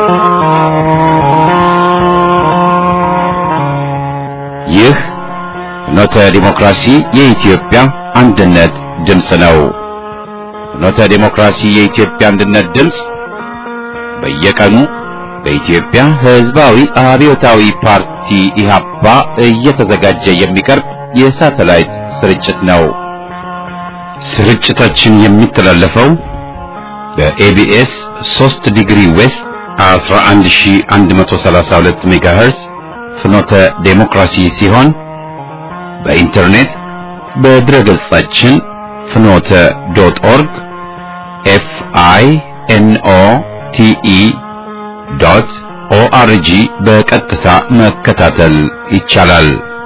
ይህ ፍኖተ ዲሞክራሲ የኢትዮጵያ አንድነት ድምፅ ነው። ፍኖተ ዲሞክራሲ የኢትዮጵያ አንድነት ድምፅ በየቀኑ በኢትዮጵያ ሕዝባዊ አብዮታዊ ፓርቲ ኢህአፓ እየተዘጋጀ የሚቀርብ የሳተላይት ስርጭት ነው። ስርጭታችን የሚተላለፈው በኤቢኤስ 3 ዲግሪ ዌስት 11132 ሜጋሄርስ ፍኖተ ዴሞክራሲ ሲሆን በኢንተርኔት በድረገጻችን ፍኖተ ዶት ኦርግ ኤፍ አይ ኤን ኦ ቲ ኢ ዶት ኦአርጂ በቀጥታ መከታተል ይቻላል።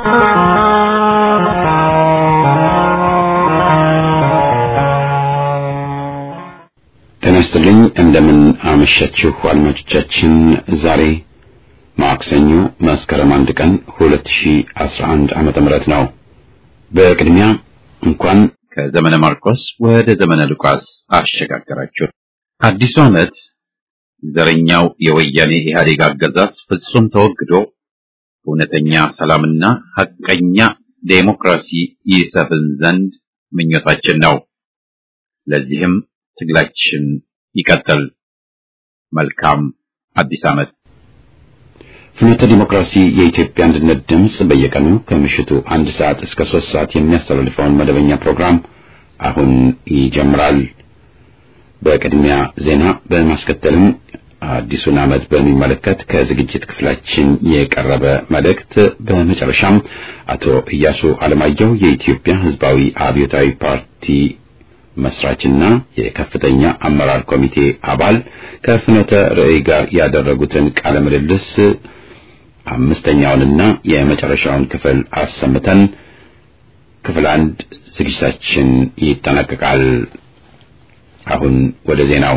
ጤና ይስጥልኝ። እንደምን አመሻችሁ አድማጮቻችን። ዛሬ ማክሰኞ መስከረም አንድ ቀን 2011 ዓመተ ምህረት ነው። በቅድሚያ እንኳን ከዘመነ ማርቆስ ወደ ዘመነ ሉቃስ አሸጋገራችሁ። አዲሱ ዓመት ዘረኛው የወያኔ ኢህአዴግ አገዛዝ ፍጹም ተወግዶ እውነተኛ ሰላምና ሐቀኛ ዴሞክራሲ ይሰፍን ዘንድ ምኞታችን ነው። ለዚህም ትግላችን ይቀጥል። መልካም አዲስ ዓመት። ፍኖተ ዲሞክራሲ የኢትዮጵያ አንድነት ድምፅ በየቀኑ ከምሽቱ አንድ ሰዓት እስከ ሶስት ሰዓት የሚያስተላልፈውን መደበኛ ፕሮግራም አሁን ይጀምራል። በቅድሚያ ዜና በማስከተልም አዲሱን ዓመት በሚመለከት ከዝግጅት ክፍላችን የቀረበ መልእክት፣ በመጨረሻም አቶ ኢያሱ አለማየሁ የኢትዮጵያ ሕዝባዊ አብዮታዊ ፓርቲ መስራችና የከፍተኛ አመራር ኮሚቴ አባል ከፍኖተ ርዕይ ጋር ያደረጉትን ቃለ ምልልስ አምስተኛውንና የመጨረሻውን ክፍል አሰምተን ክፍል አንድ ዝግጅታችን ይጠናቀቃል። አሁን ወደ ዜናው።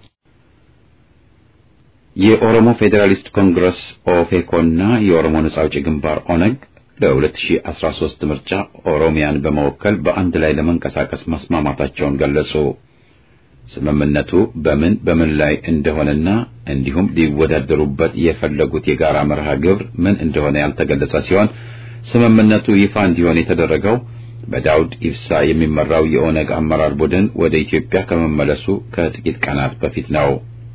የኦሮሞ ፌዴራሊስት ኮንግረስ ኦፌኮና የኦሮሞ ነጻ አውጪ ግንባር ኦነግ ለ2013 ምርጫ ኦሮሚያን በመወከል በአንድ ላይ ለመንቀሳቀስ መስማማታቸውን ገለጹ። ስምምነቱ በምን በምን ላይ እንደሆነና እንዲሁም ሊወዳደሩበት የፈለጉት የጋራ መርሃ ግብር ምን እንደሆነ ያልተገለጸ ሲሆን ስምምነቱ ይፋ እንዲሆን የተደረገው በዳውድ ኢብሳ የሚመራው የኦነግ አመራር ቡድን ወደ ኢትዮጵያ ከመመለሱ ከጥቂት ቀናት በፊት ነው።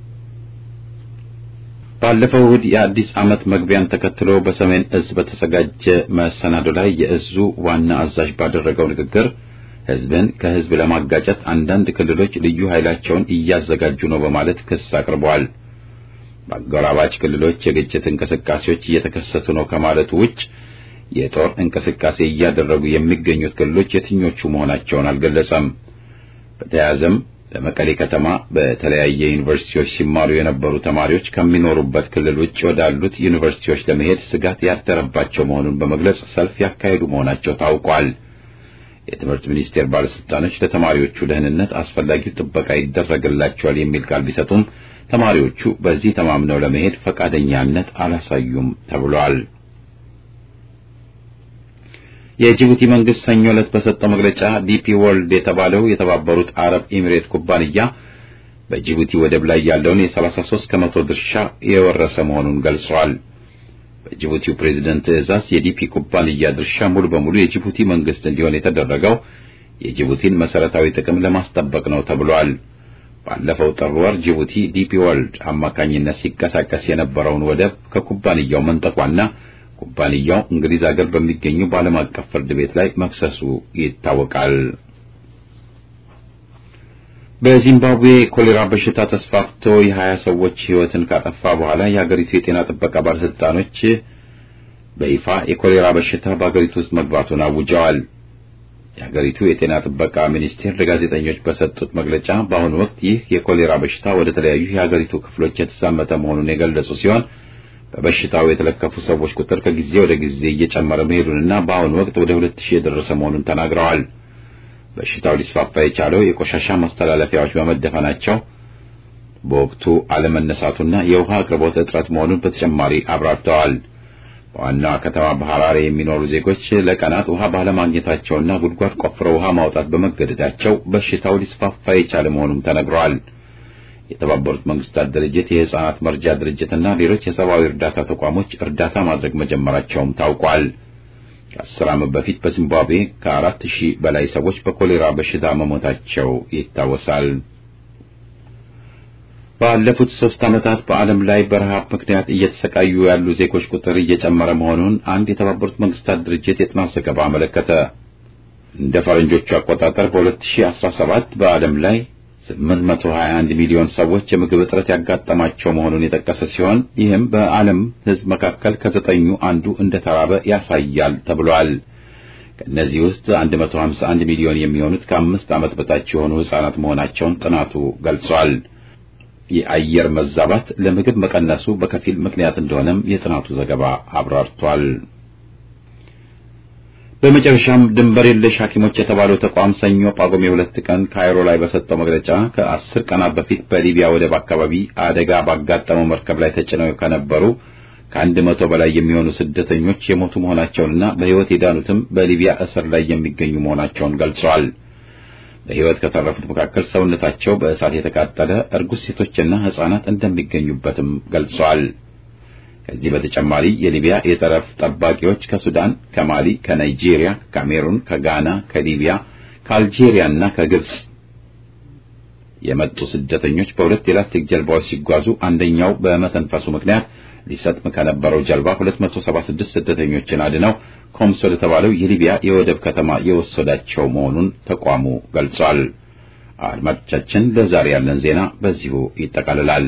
ባለፈው እሁድ የአዲስ ዓመት መግቢያን ተከትሎ በሰሜን እዝ በተዘጋጀ መሰናዶ ላይ የእዙ ዋና አዛዥ ባደረገው ንግግር ሕዝብን ከሕዝብ ለማጋጨት አንዳንድ ክልሎች ልዩ ኃይላቸውን እያዘጋጁ ነው በማለት ክስ አቅርበዋል። በአጎራባች ክልሎች የግጭት እንቅስቃሴዎች እየተከሰቱ ነው ከማለቱ ውጭ የጦር እንቅስቃሴ እያደረጉ የሚገኙት ክልሎች የትኞቹ መሆናቸውን አልገለጸም። በተያያዘም በመቀሌ ከተማ በተለያየ ዩኒቨርሲቲዎች ሲማሩ የነበሩ ተማሪዎች ከሚኖሩበት ክልል ውጭ ወዳሉት ዩኒቨርሲቲዎች ለመሄድ ስጋት ያደረባቸው መሆኑን በመግለጽ ሰልፍ ያካሄዱ መሆናቸው ታውቋል። የትምህርት ሚኒስቴር ባለስልጣኖች ለተማሪዎቹ ደህንነት አስፈላጊው ጥበቃ ይደረግላቸዋል የሚል ቃል ቢሰጡም ተማሪዎቹ በዚህ ተማምነው ለመሄድ ፈቃደኛነት አላሳዩም ተብሏል። የጅቡቲ መንግስት ሰኞ ዕለት በሰጠው መግለጫ ዲፒ ወርልድ የተባለው የተባበሩት አረብ ኤሚሬት ኩባንያ በጅቡቲ ወደብ ላይ ያለውን የ33 ከመቶ ድርሻ የወረሰ መሆኑን ገልጸዋል። በጅቡቲው ፕሬዝደንት ትዕዛዝ የዲፒ ኩባንያ ድርሻ ሙሉ በሙሉ የጅቡቲ መንግስት እንዲሆን የተደረገው የጅቡቲን መሰረታዊ ጥቅም ለማስጠበቅ ነው ተብሏል። ባለፈው ጥር ወር ጅቡቲ ዲፒ ወርልድ አማካኝነት ሲንቀሳቀስ የነበረውን ወደብ ከኩባንያው መንጠቋና ኩባንያው እንግሊዝ ሀገር በሚገኙ በዓለም አቀፍ ፍርድ ቤት ላይ መክሰሱ ይታወቃል። በዚምባብዌ ኮሌራ በሽታ ተስፋፍቶ የሀያ ሰዎች ሕይወትን ካጠፋ በኋላ የሀገሪቱ የጤና ጥበቃ ባለስልጣኖች በይፋ የኮሌራ በሽታ በሀገሪቱ ውስጥ መግባቱን አውጀዋል። የሀገሪቱ የጤና ጥበቃ ሚኒስቴር ለጋዜጠኞች በሰጡት መግለጫ በአሁኑ ወቅት ይህ የኮሌራ በሽታ ወደ ተለያዩ የሀገሪቱ ክፍሎች የተዛመተ መሆኑን የገለጹ ሲሆን በበሽታው የተለከፉ ሰዎች ቁጥር ከጊዜ ወደ ጊዜ እየጨመረ መሄዱንና በአሁኑ ወቅት ወደ ሁለት ሺህ የደረሰ መሆኑን ተናግረዋል። በሽታው ሊስፋፋ የቻለው የቆሻሻ ማስተላለፊያዎች በመደፈናቸው በወቅቱ አለመነሳቱና የውሃ አቅርቦት እጥረት መሆኑን በተጨማሪ አብራርተዋል። በዋናዋ ከተማ በሐራሬ የሚኖሩ ዜጎች ለቀናት ውሃ ባለማግኘታቸውና ጉድጓድ ቆፍረው ውሃ ማውጣት በመገደዳቸው በሽታው ሊስፋፋ የቻለ መሆኑም ተነግረዋል። የተባበሩት መንግስታት ድርጅት የሕፃናት መርጃ ድርጅትና ሌሎች የሰብአዊ እርዳታ ተቋሞች እርዳታ ማድረግ መጀመራቸውም ታውቋል። ከአስር ዓመት በፊት በዚምባብዌ ከአራት ሺህ በላይ ሰዎች በኮሌራ በሽታ መሞታቸው ይታወሳል። ባለፉት ሶስት ዓመታት በዓለም ላይ በረሃብ ምክንያት እየተሰቃዩ ያሉ ዜጎች ቁጥር እየጨመረ መሆኑን አንድ የተባበሩት መንግስታት ድርጅት የጥናት ዘገባ አመለከተ። እንደ ፈረንጆቹ አቆጣጠር በ2017 በዓለም ላይ 821 ሚሊዮን ሰዎች የምግብ እጥረት ያጋጠማቸው መሆኑን የጠቀሰ ሲሆን ይህም በዓለም ሕዝብ መካከል ከዘጠኙ አንዱ እንደተራበ ያሳያል ተብሏል። ከእነዚህ ውስጥ 151 ሚሊዮን የሚሆኑት ከአምስት ዓመት በታች የሆኑ ሕፃናት መሆናቸውን ጥናቱ ገልጿል። የአየር መዛባት ለምግብ መቀነሱ በከፊል ምክንያት እንደሆነም የጥናቱ ዘገባ አብራርቷል። በመጨረሻም ድንበር የለሽ ሐኪሞች የተባለው ተቋም ሰኞ ጳጉሜ ሁለት ቀን ካይሮ ላይ በሰጠው መግለጫ ከአስር ቀናት በፊት በሊቢያ ወደብ አካባቢ አደጋ ባጋጠመው መርከብ ላይ ተጭነው ከነበሩ ከአንድ መቶ በላይ የሚሆኑ ስደተኞች የሞቱ መሆናቸውንና በሕይወት የዳኑትም በሊቢያ እስር ላይ የሚገኙ መሆናቸውን ገልጸዋል። በሕይወት ከተረፉት መካከል ሰውነታቸው በእሳት የተቃጠለ እርጉዝ ሴቶችና ሕፃናት እንደሚገኙበትም ገልጸዋል። ከዚህ በተጨማሪ የሊቢያ የጠረፍ ጠባቂዎች ከሱዳን፣ ከማሊ፣ ከናይጄሪያ፣ ከካሜሩን፣ ከጋና፣ ከሊቢያ፣ ከአልጄሪያ እና ከግብጽ የመጡ ስደተኞች በሁለት የላስቲክ ጀልባዎች ሲጓዙ አንደኛው በመተንፈሱ ምክንያት ሊሰጥም ከነበረው ጀልባ 276 ስደተኞችን አድነው ኮምስ ወደ ተባለው የሊቢያ የወደብ ከተማ የወሰዳቸው መሆኑን ተቋሙ ገልጿል። አድማጮቻችን፣ ለዛሬ ያለን ዜና በዚሁ ይጠቃልላል።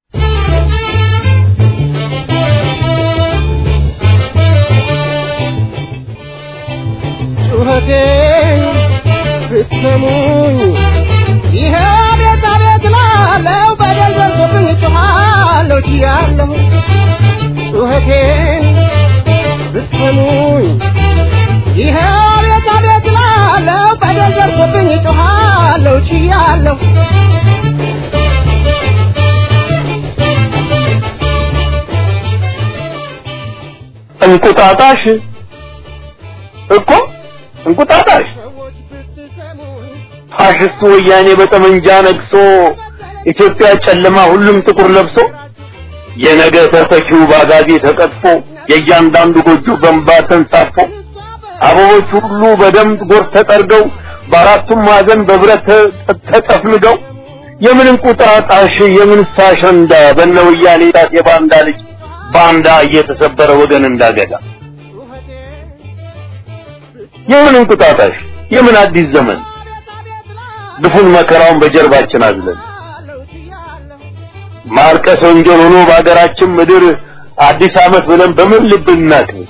ጩኸቴን ብትሰሙኝ ይሄ ቤት አቤት ላለው በደል ደርሶብኝ ጮኻለሁ ችያለሁ ጩኸቴን ብትሰሙኝ ይሄ ቤት አቤት ላለው በደል ደርሶብኝ ጮኻለሁ ችያለሁ እንቁጣጣሽ እኮ እንቁጣጣሽ ሰዎች ብትሰሙኝ ፋሽስቱ ወያኔ በጠመንጃ ነግሶ ኢትዮጵያ ጨለማ ሁሉም ጥቁር ለብሶ የነገ ተተኪው ባጋዜ ተቀጥፎ የእያንዳንዱ ጎጆ በእንባ ተንሳፎ አበቦች ሁሉ በደም ጎርፍ ተጠርገው በአራቱም ማዕዘን በብረት ተ- ተጠፍንገው የምን እንቁጣጣሽ የምን ሳሸንዳ በነ ወያኔ ጣት የባንዳ ልጅ ባንዳ እየተሰበረ ወገን እንዳገዳ የምን እንቁጣጣሽ የምን አዲስ ዘመን ድፉን መከራውን በጀርባችን አዝለን ማርቀስ ወንጀል ሆኖ በሀገራችን ምድር አዲስ ዓመት ብለን በምን ልብ እናክብር?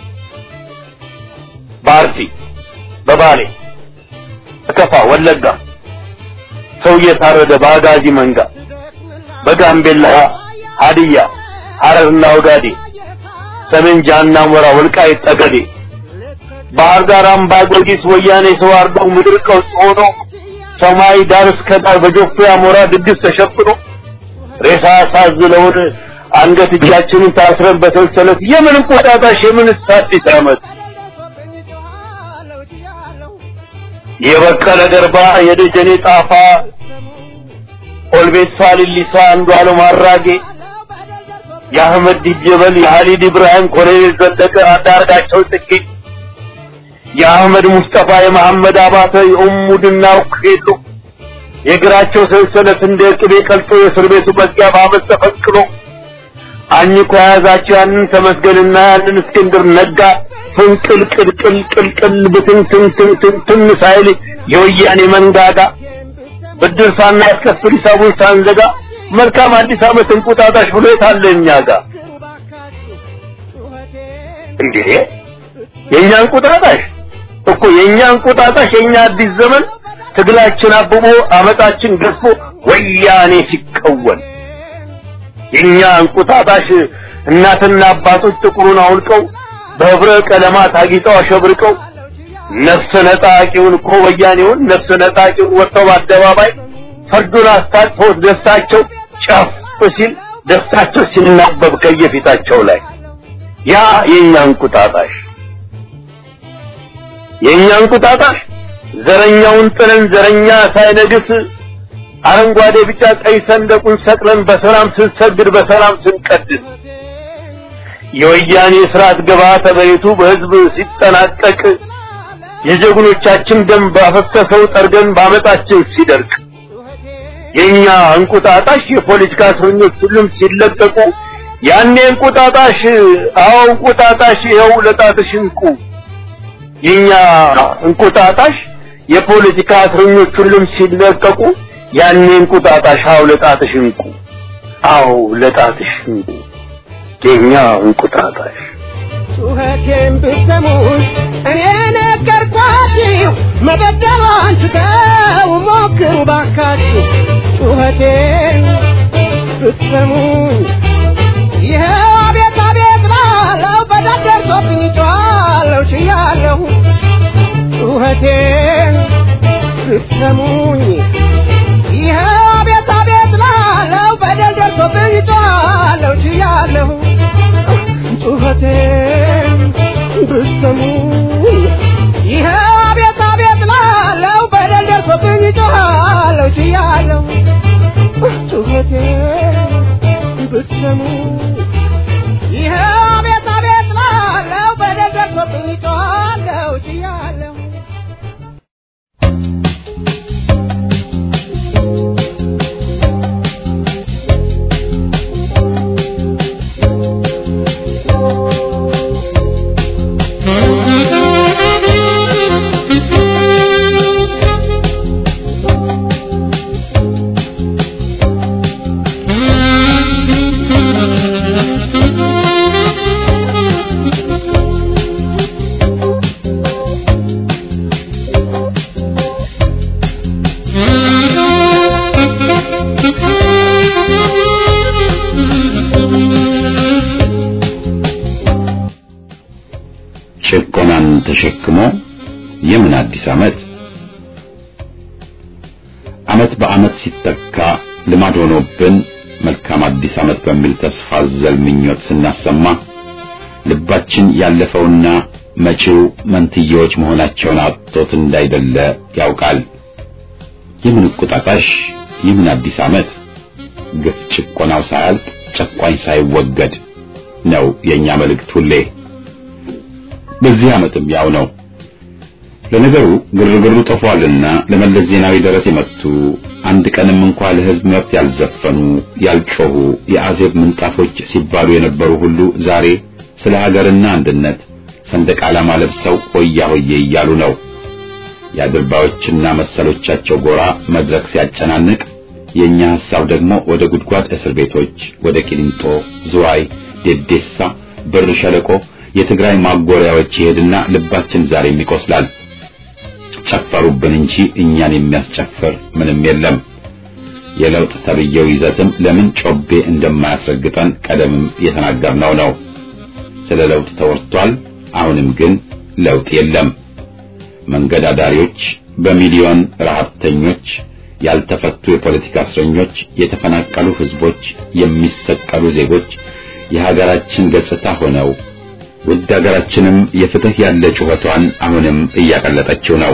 በአርሲ በባሌ በከፋ ወለጋ ሰው እየታረደ በአጋዚ መንጋ በጋምቤላ ሀዲያ ሐረርና ወጋዴ ሰሜን ጃና ሞራ ወልቃይት ጠገዴ ባህር ዳር አምባ ጊዮርጊስ ወያኔ ሰው አርደው ምድር ቀውስ ሆኖ ሰማይ ዳር እስከ ዳር በጆፌ አሞራ ድግስ ተሸፍኖ ሬሳ ሳዝለውን አንገት እጃችንን ታስረን በሰንሰለት የምን እንቁጣጣሽ የምን አዲስ ዓመት የበቀለ ገርባ የደጀኔ ጣፋ ኦልቤሳ ሊሊሳ አንዱ አለም አራጌ የአህመድ ዲጀበል የሀሊድ ኢብራሂም ኮሎኔል ዘለቀ አንዳርጋቸው ጽጌ የአህመድ ሙስጠፋ የመሐመድ አባተ የኡሙ ድናው ሄሎ የእግራቸው ሰንሰለት እንደ ቅቤ ቀልጦ የእስር ቤቱ መዝጊያ በአመት ተፈንቅሎ አኝኮ የያዛቸው ያንን ተመስገንና ያንን እስክንድር ነጋ ፍንቅል ቅልቅል ቅልቅል ብትንትንትንትን ሳይል የወያኔ መንጋጋ ብድር ሳናስከፍል ሂሳቡን ሳንዘጋ መልካም አዲስ ዓመት እንቁጣጣሽ ብሎ የታለ እኛ ጋር እንዴ የእኛ እንቁጣጣሽ እኮ የእኛ እንቁጣጣሽ የእኛ አዲስ ዘመን ትግላችን አብቦ አመጣችን ገዝፎ ወያኔ ሲቀወን የእኛ እንቁጣጣሽ እናትና አባቶች ጥቁሩን አውልቀው በህብረ ቀለማት አጊጠው አሸብርቀው ነፍስ ነጣቂውን እኮ ወያኔውን ነፍስ ነጣቂውን ወጥተው በአደባባይ ፈርዱን አስታጥፈው ደስታቸው ጨፍ ሲል ደስታቸው ሲናበብ ከየፊታቸው ላይ ያ የእኛ እንቁጣጣሽ የእኛ እንቁጣጣሽ ዘረኛውን ጥለን ዘረኛ ሳይነግስ አረንጓዴ ቢጫ ቀይ ሰንደቁን ሰቅለን በሰላም ስንሰግድ በሰላም ስንቀድስ የወያኔ ስርዓት ግብዓተ መሬቱ በህዝብ ሲጠናቀቅ የጀግኖቻችን ደም ባፈሰሰው ጠርገን ባመጣችን ሲደርቅ የኛ እንቁጣጣሽ የፖለቲካ እስረኞች ሁሉም ሲለቀቁ ያኔ እንቁጣጣሽ አዎ እንቁጣጣሽ ይኸው ለጣትሽ እንቁ የኛ እንቁጣጣሽ የፖለቲካ እስረኞች ሁሉም ሲለቀቁ ያኔ እንቁጣጣሽ አዎ ለጣትሽ እንቁ አዎ ለጣትሽ እንቁ የኛ እንቁጣጣሽ ጩኸቴን ብትሰሙኝ እኔ ነገርኳችሁ መበደሏን ትተው ሞክሩ ባካችሁ ጩኸቴን ብትሰሙኝ ይኸው አቤት አቤት ላለው በዳር ደርሶብኝ ጮኻለሁ ችያለሁ ጩኸቴን ብትሰሙኝ ይኸው አቤት አቤት ላለው በደል ደርሶብኝ ጮኻለሁ ችያለሁ ጩኸቴን ብትሰሙኝ ይኸው አቤት አቤት ላለው በደል ደርሶብኝ ጮኻለሁ ችያለሁ ጩኸቴን ብትሰሙኝ ይኸው አቤት አቤት ላለው በደል ደርሶብኝ ጮኻለሁ ችያለሁ ጭቆናን ተሸክሞ የምን አዲስ ዓመት ዓመት በዓመት ሲተካ ልማድ ሆኖብን መልካም አዲስ ዓመት በሚል ተስፋ አዘል ምኞት ስናሰማ ልባችን ያለፈውና መጪው መንትያዎች መሆናቸውን አጥቶት እንዳይደለ ያውቃል። የምን ቁጣጣሽ የምን አዲስ ዓመት ግፍ ጭቆናው ሳያልቅ ጨቋኝ ሳይወገድ ነው የኛ መልእክት ሁሌ። በዚህ ዓመትም ያው ነው። ለነገሩ ግርግሩ ጠፏልና ለመለስ ዜናዊ ደረት የመቱ አንድ ቀንም እንኳ ለሕዝብ መብት ያልዘፈኑ ያልጮሁ የአዜብ ምንጣፎች ሲባሉ የነበሩ ሁሉ ዛሬ ስለ ሀገርና አንድነት ሰንደቅ ዓላማ ለብሰው ሆያ ሆዬ እያሉ ነው። የአድርባዮችና መሰሎቻቸው ጎራ መድረክ ሲያጨናንቅ የኛ ሐሳብ ደግሞ ወደ ጉድጓድ እስር ቤቶች፣ ወደ ቂሊንጦ፣ ዝዋይ፣ ዴዴሳ፣ ብር ሸለቆ የትግራይ ማጎሪያዎች ይሄድና ልባችን ዛሬም ይቆስላል። ጨፈሩብን እንጂ እኛን የሚያስጨፍር ምንም የለም። የለውጥ ተብየው ይዘትም ለምን ጮቤ እንደማያስረግጠን ቀደምም የተናገርነው ነው። ስለ ለውጥ ተወርቷል። አሁንም ግን ለውጥ የለም። መንገድ አዳሪዎች፣ በሚሊዮን ረሀብተኞች፣ ያልተፈቱ የፖለቲካ እስረኞች፣ የተፈናቀሉ ህዝቦች፣ የሚሰቀሉ ዜጎች የሀገራችን ገጽታ ሆነው ውድ ሀገራችንም የፍትህ ያለ ጩኸቷን አሁንም እያቀለጠችው ነው።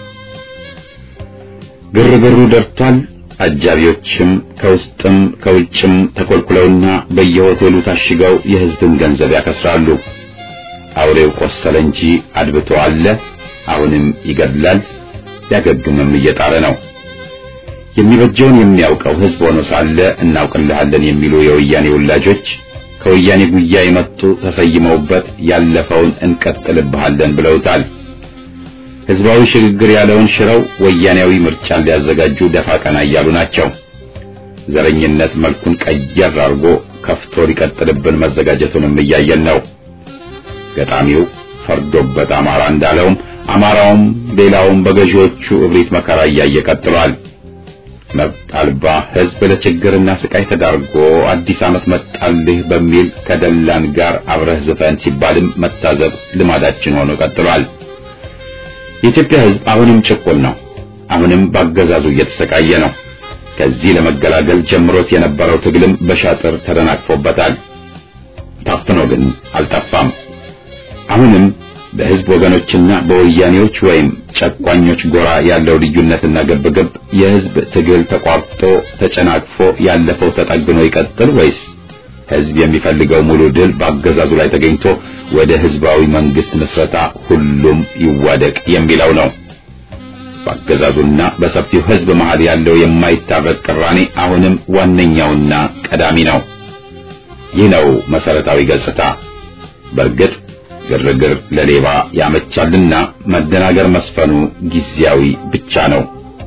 ግርግሩ ደርቷል። አጃቢዎችም ከውስጥም ከውጭም ተኮልኩለውና በየሆቴሉ ታሽገው የህዝብን ገንዘብ ያከስራሉ። አውሬው ቆሰለ እንጂ አድብቶ አለ። አሁንም ይገድላል፣ ሊያገግምም እየጣረ ነው። የሚበጀውን የሚያውቀው ህዝብ ሆኖ ሳለ እናውቅልሃለን የሚሉ የወያኔ ውላጆች ከወያኔ ጉያ የመጡ ተሰይመውበት ያለፈውን እንቀጥልብሃለን ብለውታል። ህዝባዊ ሽግግር ያለውን ሽረው ወያኔያዊ ምርጫን ሊያዘጋጁ ደፋ ቀና እያሉ ናቸው። ዘረኝነት መልኩን ቀየር አድርጎ ከፍቶ ሊቀጥልብን መዘጋጀቱንም እያየን ነው። ገጣሚው ፈርዶበት አማራ እንዳለውም አማራውም ሌላውም በገዢዎቹ እብሪት መከራ እያየ ቀጥሏል። መብት አልባ ህዝብ ለችግርና ስቃይ ተዳርጎ አዲስ ዓመት መጣልህ በሚል ከደላን ጋር አብረህ ዝፈን ሲባልም መታዘብ ልማዳችን ሆኖ ቀጥሏል። የኢትዮጵያ ህዝብ አሁንም ጭቁን ነው። አሁንም በአገዛዙ እየተሰቃየ ነው። ከዚህ ለመገላገል ጀምሮት የነበረው ትግልም በሻጥር ተደናቅፎበታል። ታፍኖ ግን አልጠፋም። አሁንም በህዝብ ወገኖችና በወያኔዎች ወይም ጨቋኞች ጎራ ያለው ልዩነትና ግብግብ የህዝብ ትግል ተቋርጦ ተጨናቅፎ ያለፈው ተጠግኖ ይቀጥል ወይስ ህዝብ የሚፈልገው ሙሉ ድል በአገዛዙ ላይ ተገኝቶ ወደ ህዝባዊ መንግስት ምስረታ ሁሉም ይዋደቅ የሚለው ነው። በአገዛዙና በሰፊው ህዝብ መሃል ያለው የማይታረቅ ቅራኔ አሁንም ዋነኛውና ቀዳሚ ነው። ይህ ነው መሰረታዊ ገጽታ። በእርግጥ ግርግር ለሌባ ያመቻልና መደናገር መስፈኑ ጊዜያዊ ብቻ ነው።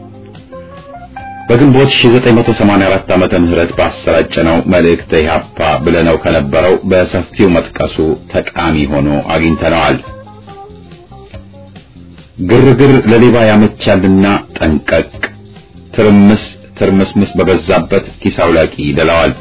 በግንቦት 1984 ዓመተ ምህረት ባሰራጨነው መልእክተ ኢህአፓ ብለነው ከነበረው በሰፊው መጥቀሱ ጠቃሚ ሆኖ አግኝተነዋል። ግርግር ለሌባ ያመቻልና ጠንቀቅ፣ ትርምስ ትርምስምስ በበዛበት ኪስ አውላቂ ይደላዋል።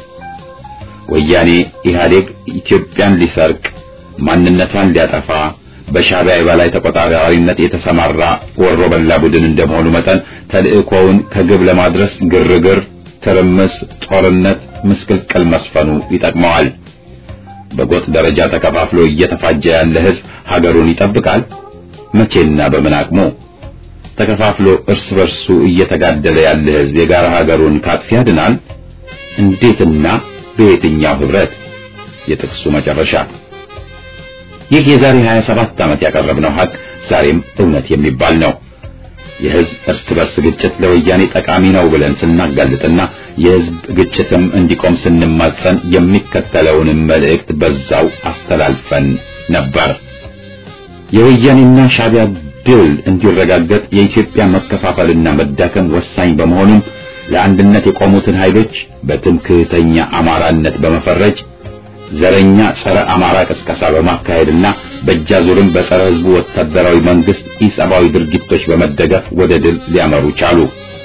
ወያኔ ኢህአዴግ ኢትዮጵያን ሊሰርቅ ማንነቷን ሊያጠፋ በሻዕቢያ የበላይ ተቆጣጣሪነት የተሰማራ ወሮ በላ ቡድን እንደመሆኑ መጠን ተልእኮውን ከግብ ለማድረስ ግርግር፣ ትርምስ፣ ጦርነት፣ ምስቅልቅል መስፈኑ ይጠቅመዋል። በጎጥ ደረጃ ተከፋፍሎ እየተፋጀ ያለ ህዝብ ሀገሩን ይጠብቃል? መቼና በምን አቅሙ? ተከፋፍሎ እርስ በርሱ እየተጋደለ ያለ ህዝብ የጋራ ሀገሩን ካጥፊ ያድናል? እንዴትና በየትኛው ህብረት? የጥቅሱ መጨረሻ ይህ የዛሬ 27 ዓመት ያቀረብነው ሀቅ ዛሬም እውነት የሚባል ነው። የህዝብ እርስ በርስ ግጭት ለወያኔ ጠቃሚ ነው ብለን ስናጋልጥና የህዝብ ግጭትም እንዲቆም ስንማጸን የሚከተለውንም መልእክት በዛው አስተላልፈን ነበር። የወያኔና ሻዕቢያ ድል እንዲረጋገጥ የኢትዮጵያ መከፋፈልና መዳከም ወሳኝ በመሆኑም ለአንድነት የቆሙትን ኃይሎች በትምክህተኛ አማራነት በመፈረጅ ዘረኛ ጸረ አማራ ቅስቀሳ በማካሄድና በእጃዙርም በጸረ ህዝቡ ወታደራዊ መንግስት ኢሰብአዊ ድርጊቶች በመደገፍ ወደ ድል ሊያመሩ ቻሉ።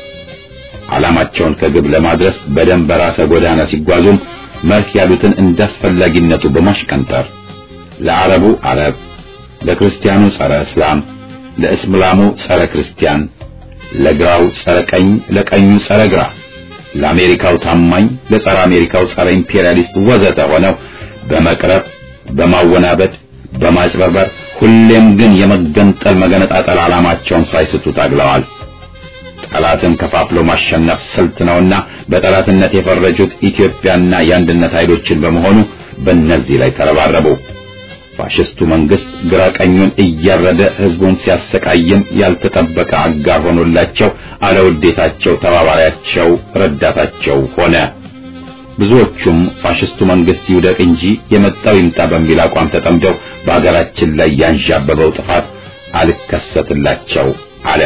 ዓላማቸውን ከግብ ለማድረስ በደም በራሰ ጎዳና ሲጓዙም መርህ ያሉትን እንዳስፈላጊነቱ በማሽቀንጠር ለአረቡ አረብ፣ ለክርስቲያኑ ጸረ እስላም፣ ለእስላሙ ጸረ ክርስቲያን፣ ለግራው ጸረ ቀኝ፣ ለቀኙ ጸረ ግራ ለአሜሪካው ታማኝ ለጸረ አሜሪካው ጸረ ኢምፔሪያሊስት ወዘተ ሆነው በመቅረብ በማወናበድ በማጭበርበር ሁሌም ግን የመገንጠል መገነጣጠል ዓላማቸውን ሳይስቱ ታግለዋል። ጠላትን ከፋፍሎ ማሸነፍ ስልት ነውና በጠላትነት የፈረጁት ኢትዮጵያና የአንድነት ኃይሎችን በመሆኑ በእነዚህ ላይ ተረባረቡ። ፋሽስቱ መንግስት ግራ ቀኙን እያረደ ህዝቡን ሲያሰቃይም ያልተጠበቀ አጋር ሆኖላቸው አለውዴታቸው ተባባሪያቸው ረዳታቸው ሆነ። ብዙዎቹም ፋሽስቱ መንግስት ይውደቅ እንጂ የመጣው ይምጣ በሚል አቋም ተጠምደው በአገራችን ላይ ያንዣበበው ጥፋት አልከሰትላቸው አለ።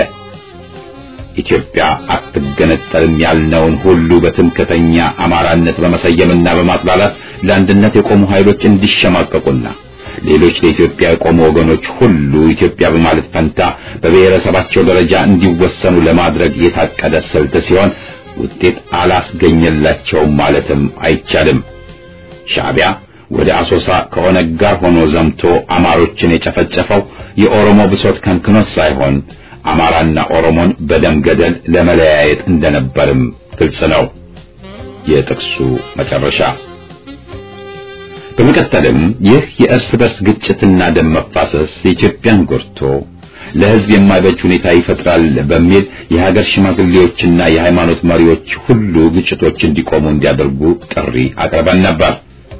ኢትዮጵያ አትገነጠልም ያልነውን ሁሉ በትምክህተኛ አማራነት በመሰየምና በማጥላላት ለአንድነት የቆሙ ኃይሎች እንዲሸማቀቁና ሌሎች ለኢትዮጵያ የቆሙ ወገኖች ሁሉ ኢትዮጵያ በማለት ፈንታ በብሔረሰባቸው ደረጃ እንዲወሰኑ ለማድረግ የታቀደ ስልት ሲሆን ውጤት አላስገኘላቸውም ማለትም አይቻልም። ሻዕቢያ ወደ አሶሳ ከኦነግ ጋር ሆኖ ዘምቶ አማሮችን የጨፈጨፈው የኦሮሞ ብሶት ከንክኖት ሳይሆን አማራና ኦሮሞን በደም ገደል ለመለያየት እንደነበርም ግልጽ ነው። የጥቅሱ መጨረሻ በመቀጠልም ይህ የእርስ በርስ ግጭትና ደም መፋሰስ የኢትዮጵያን ጎድቶ ለሕዝብ የማይበጅ ሁኔታ ይፈጥራል በሚል የሀገር ሽማግሌዎችና የሃይማኖት መሪዎች ሁሉ ግጭቶች እንዲቆሙ እንዲያደርጉ ጥሪ አቅርበን ነበር።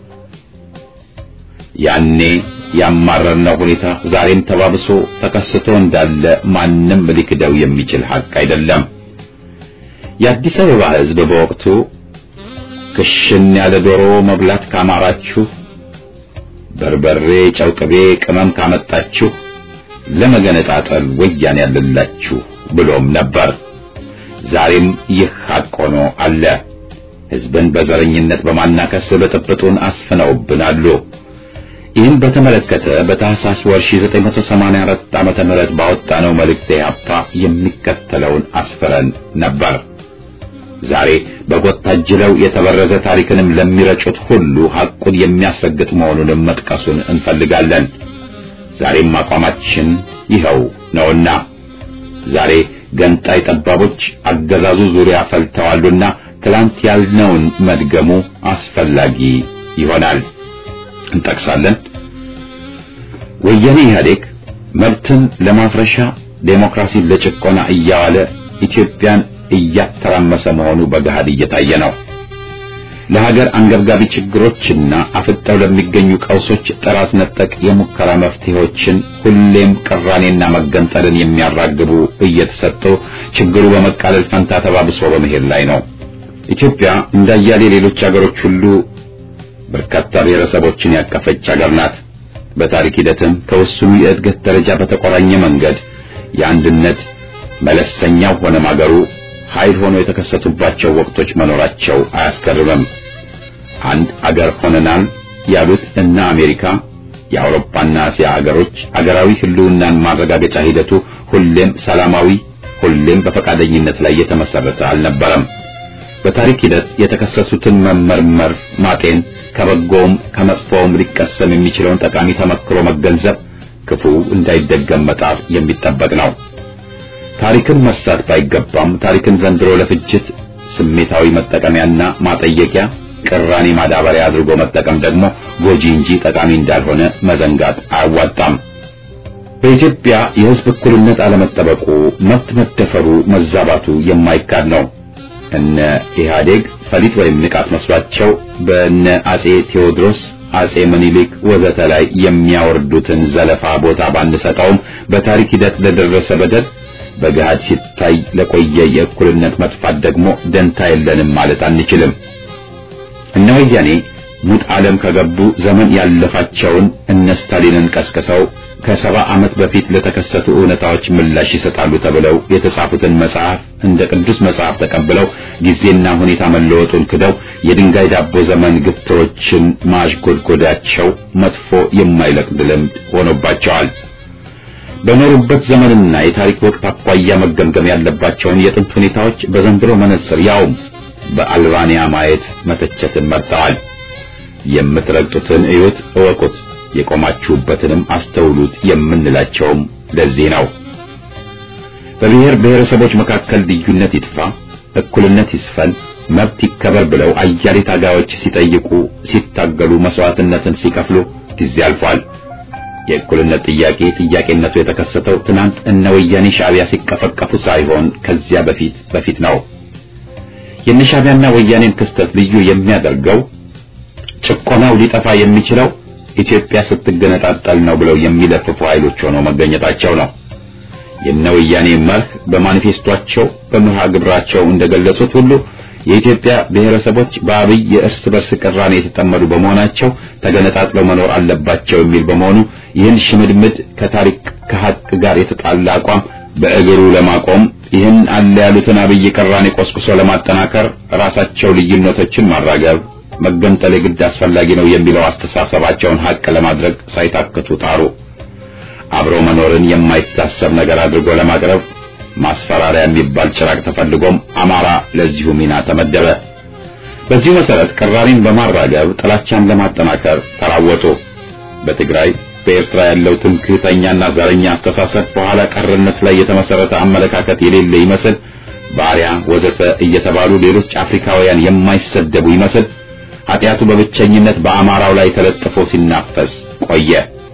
ያኔ ያማረርነው ሁኔታ ዛሬም ተባብሶ ተከስቶ እንዳለ ማንም ሊክደው የሚችል ሀቅ አይደለም። የአዲስ አበባ ሕዝብ በወቅቱ ክሽን ያለ ዶሮ መብላት ካማራችሁ፣ በርበሬ፣ ጨው፣ ቅቤ፣ ቅመም ካመጣችሁ ለመገነጣጠል ወያኔ ያለላችሁ ብሎም ነበር። ዛሬም ይህ ሀቅ ሆኖ አለ። ሕዝብን በዘረኝነት በማናከስ ብጥብጡን አስፍነውብናሉ። ይህን በተመለከተ በታህሳስ ወር 1984 ዓመተ ምህረት ባወጣነው መልእክት ኢህአፓ የሚከተለውን አስፍረን ነበር። ዛሬ በጎጥ ታጅለው የተበረዘ ታሪክንም ለሚረጩት ሁሉ ሐቁን የሚያስረግጥ መሆኑንም መጥቀሱን እንፈልጋለን። ዛሬም አቋማችን ይኸው ነውና ዛሬ ገንጣይ ጠባቦች አገዛዙ ዙሪያ ፈልተዋሉና ትላንት ያልነውን መድገሙ አስፈላጊ ይሆናል። እንጠቅሳለን። ወያኔ ኢህአዴግ መብትን ለማፍረሻ ዴሞክራሲን ለጭቆና እያዋለ ኢትዮጵያን እያተራመሰ መሆኑ በገሃድ እየታየ ነው። ለሀገር አንገብጋቢ ችግሮችና አፍጠው ለሚገኙ ቀውሶች ጥራት ነጠቅ የሙከራ መፍትሄዎችን ሁሌም ቅራኔና መገንጠልን የሚያራግቡ እየተሰጡ ችግሩ በመቃለል ፈንታ ተባብሶ በመሄድ ላይ ነው። ኢትዮጵያ እንዳያሌ ሌሎች ሀገሮች ሁሉ በርካታ ብሔረሰቦችን ያቀፈች ሀገር ናት። በታሪክ ሂደትም ከውስኑ የእድገት ደረጃ በተቆራኘ መንገድ የአንድነት መለሰኛው ሆነ ማገሩ ኃይል ሆኖ የተከሰቱባቸው ወቅቶች መኖራቸው አያስገርምም። አንድ አገር ሆነናል ያሉት እነ አሜሪካ፣ የአውሮፓና እስያ አገሮች አገራዊ ህልውናን ማረጋገጫ ሂደቱ ሁሌም ሰላማዊ፣ ሁሌም በፈቃደኝነት ላይ የተመሰረተ አልነበረም። በታሪክ ሂደት የተከሰሱትን መመርመር፣ ማጤን፣ ከበጎውም ከመጥፎውም ሊቀሰም የሚችለውን ጠቃሚ ተመክሮ መገንዘብ፣ ክፉ እንዳይደገም መጣር የሚጠበቅ ነው። ታሪክን መርሳት ባይገባም ታሪክን ዘንድሮ ለፍጅት ስሜታዊ መጠቀሚያና ማጠየቂያ ቅራኔ ማዳበሪያ አድርጎ መጠቀም ደግሞ ጎጂ እንጂ ጠቃሚ እንዳልሆነ መዘንጋት አያዋጣም። በኢትዮጵያ የህዝብ እኩልነት አለመጠበቁ፣ መብት መደፈሩ፣ መዛባቱ የማይካድ ነው። እነ ኢህአዴግ ፈሊጥ ወይም ንቃት መስሏቸው በእነ አጼ ቴዎድሮስ አጼ ምኒልክ ወዘተ ላይ የሚያወርዱትን ዘለፋ ቦታ ባንሰጠውም በታሪክ ሂደት ለደረሰ በደል በገሃድ ሲታይ ለቆየ የእኩልነት መጥፋት ደግሞ ደንታ የለንም ማለት አንችልም። እነ ወያኔ ሙት ዓለም ከገቡ ዘመን ያለፋቸውን እነ ስታሊንን ቀስቅሰው ከሰባ ዓመት በፊት ለተከሰቱ እውነታዎች ምላሽ ይሰጣሉ ተብለው የተጻፉትን መጽሐፍ እንደ ቅዱስ መጽሐፍ ተቀብለው ጊዜና ሁኔታ መለወጡን ክደው የድንጋይ ዳቦ ዘመን ግትሮችን ማሽጎድጎዳቸው መጥፎ የማይለቅድ ልምድ ሆኖባቸዋል። በኖሩበት ዘመንና የታሪክ ወቅት አኳያ መገምገም ያለባቸውን የጥንት ሁኔታዎች በዘንድሮ መነጽር ያውም በአልባንያ ማየት መተቸትን መርጠዋል። የምትረግጡትን እዩት፣ እወቁት፣ የቆማችሁበትንም አስተውሉት የምንላቸውም ለዚህ ነው። በብሔር ብሔረሰቦች መካከል ልዩነት ይጥፋ፣ እኩልነት ይስፈን፣ መብት ይከበር ብለው አያሌ ታጋዮች ሲጠይቁ፣ ሲታገሉ፣ መስዋዕትነትን ሲከፍሉ ጊዜ አልፏል። የእኩልነት ጥያቄ ጥያቄነቱ የተከሰተው ትናንት እነ ወያኔ ሻዕቢያ ሲቀፈቀፉ ሳይሆን ከዚያ በፊት በፊት ነው። የነ ሻዕቢያና ወያኔን ክስተት ልዩ የሚያደርገው ጭቆናው ሊጠፋ የሚችለው ኢትዮጵያ ስትገነጣጠል ነው ብለው የሚለፍፉ ኃይሎች ሆነው መገኘታቸው ነው። የነ ወያኔ መርህ በማኒፌስቷቸው በመርሃ ግብራቸው እንደገለጹት ሁሉ የኢትዮጵያ ብሔረሰቦች በአብይ የእርስ በርስ ቅራኔ የተጠመዱ በመሆናቸው ተገነጣጥለው መኖር አለባቸው የሚል በመሆኑ ይህን ሽምድምድ ከታሪክ ከሀቅ ጋር የተጣላ አቋም በእግሩ ለማቆም ይህን አለ ያሉትን አብይ ቅራኔ ቆስቁሶ ለማጠናከር ራሳቸው ልዩነቶችን ማራገብ መገንጠል የግድ አስፈላጊ ነው የሚለው አስተሳሰባቸውን ሀቅ ለማድረግ ሳይታክቱ ጣሩ። አብሮ መኖርን የማይታሰብ ነገር አድርጎ ለማቅረብ ማስፈራሪያ የሚባል ጭራቅ ተፈልጎም አማራ ለዚሁ ሚና ተመደበ። በዚሁ መሰረት ቅራኔን በማራገብ ጥላቻን ለማጠናከር ተራወጡ። በትግራይ በኤርትራ ያለው ትምክህተኛና ዘረኛ አስተሳሰብ በኋላ ቀርነት ላይ የተመሰረተ አመለካከት የሌለ ይመስል ባሪያ ወዘተ እየተባሉ ሌሎች አፍሪካውያን የማይሰደቡ ይመስል ኃጢአቱ በብቸኝነት በአማራው ላይ ተለጥፎ ሲናፈስ ቆየ።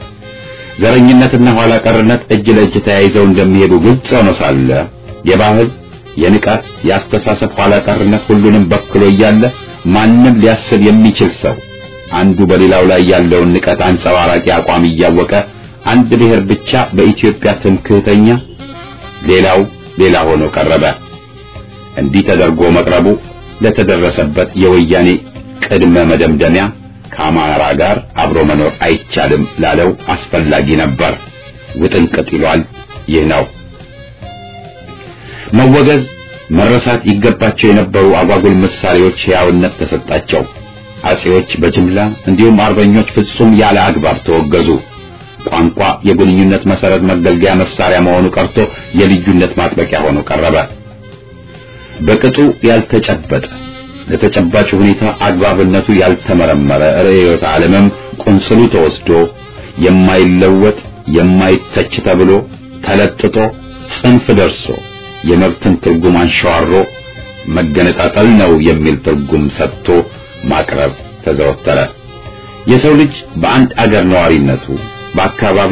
ዘረኝነትና ኋላ ቀርነት እጅ ለእጅ ተያይዘው እንደሚሄዱ ግልጽ ሆኖ ሳለ የባህል፣ የንቃት፣ የአስተሳሰብ ኋላ ቀርነት ሁሉንም በክሎ እያለ ማንም ሊያስብ የሚችል ሰው አንዱ በሌላው ላይ ያለውን ንቀት አንጸባራቂ አቋም እያወቀ አንድ ብሔር ብቻ በኢትዮጵያ ትምክህተኛ፣ ሌላው ሌላ ሆኖ ቀረበ። እንዲህ ተደርጎ መቅረቡ ለተደረሰበት የወያኔ ቅድመ መደምደሚያ ከአማራ ጋር አብሮ መኖር አይቻልም ላለው አስፈላጊ ነበር። ውጥንቅጥ ይሏል። ይህ ነው መወገዝ፣ መረሳት ይገባቸው የነበሩ አጓጉል ምሳሌዎች ሕያውነት ተሰጣቸው። አጼዎች በጅምላ እንዲሁም አርበኞች ፍጹም ያለ አግባብ ተወገዙ። ቋንቋ የግንኙነት መሰረት መገልገያ መሳሪያ መሆኑ ቀርቶ የልዩነት ማጥበቂያ ሆኖ ቀረበ። በቅጡ ያልተጨበጠ ለተጨባጭ ሁኔታ አግባብነቱ ያልተመረመረ ርዕዮተ ዓለምም ቁንስሉ ተወስዶ የማይለወጥ የማይተች ተብሎ ተለጥጦ ጽንፍ ደርሶ የመብትን ትርጉም አንሸዋሮ መገነጣጠል ነው የሚል ትርጉም ሰጥቶ ማቅረብ ተዘወተረ። የሰው ልጅ በአንድ አገር ነዋሪነቱ በአካባቢው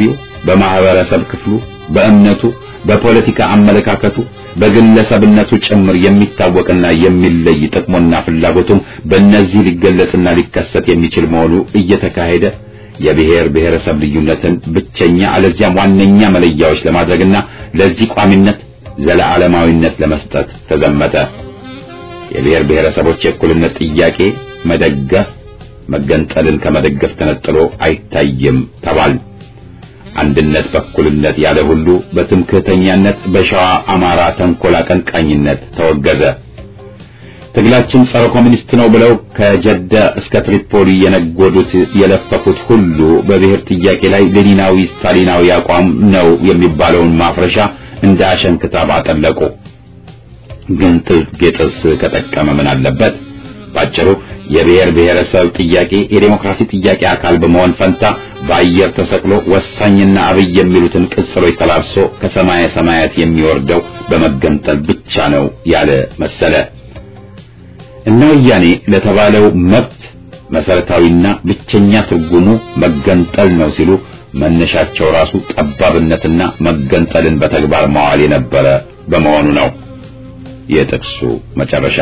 በማህበረሰብ ክፍሉ፣ በእምነቱ፣ በፖለቲካ አመለካከቱ፣ በግለሰብነቱ ጭምር የሚታወቅና የሚለይ ጥቅሙና ፍላጎቱም በእነዚህ ሊገለጽና ሊከሰት የሚችል መሆኑ እየተካሄደ የብሔር ብሔረሰብ ልዩነትን ብቸኛ አለዚያም ዋነኛ መለያዎች ለማድረግና ለዚህ ቋሚነት ዘለዓለማዊነት ለመስጠት ተዘመተ። የብሔር ብሔረሰቦች የእኩልነት ጥያቄ መደገፍ መገንጠልን ከመደገፍ ተነጥሎ አይታይም ተባል። አንድነት በእኩልነት ያለ ሁሉ በትምክህተኛነት በሸዋ አማራ ተንኮል አቀንቃኝነት ተወገዘ። ትግላችን ጸረ ኮሚኒስት ነው ብለው ከጀዳ እስከ ትሪፖሊ የነጎዱት የለፈፉት ሁሉ በብሔር ጥያቄ ላይ ሌኒናዊ ስታሊናዊ አቋም ነው የሚባለውን ማፍረሻ እንደ አሸንክታብ አጠለቁ። ግን ጌጥስ ከጠቀመ ምን አለበት? ባጭሩ የብሔር ብሔረሰብ ጥያቄ የዴሞክራሲ ጥያቄ አካል በመሆን ፈንታ በአየር ተሰቅሎ ወሳኝና አብይ የሚሉትን ቅጽሎች ተላብሶ ከሰማየ ሰማያት የሚወርደው በመገንጠል ብቻ ነው ያለ መሰለ። እነ ወያኔ ለተባለው መብት መሰረታዊና ብቸኛ ትርጉሙ መገንጠል ነው ሲሉ መነሻቸው ራሱ ጠባብነትና መገንጠልን በተግባር ማዋል የነበረ በመሆኑ ነው። የጥቅሱ መጨረሻ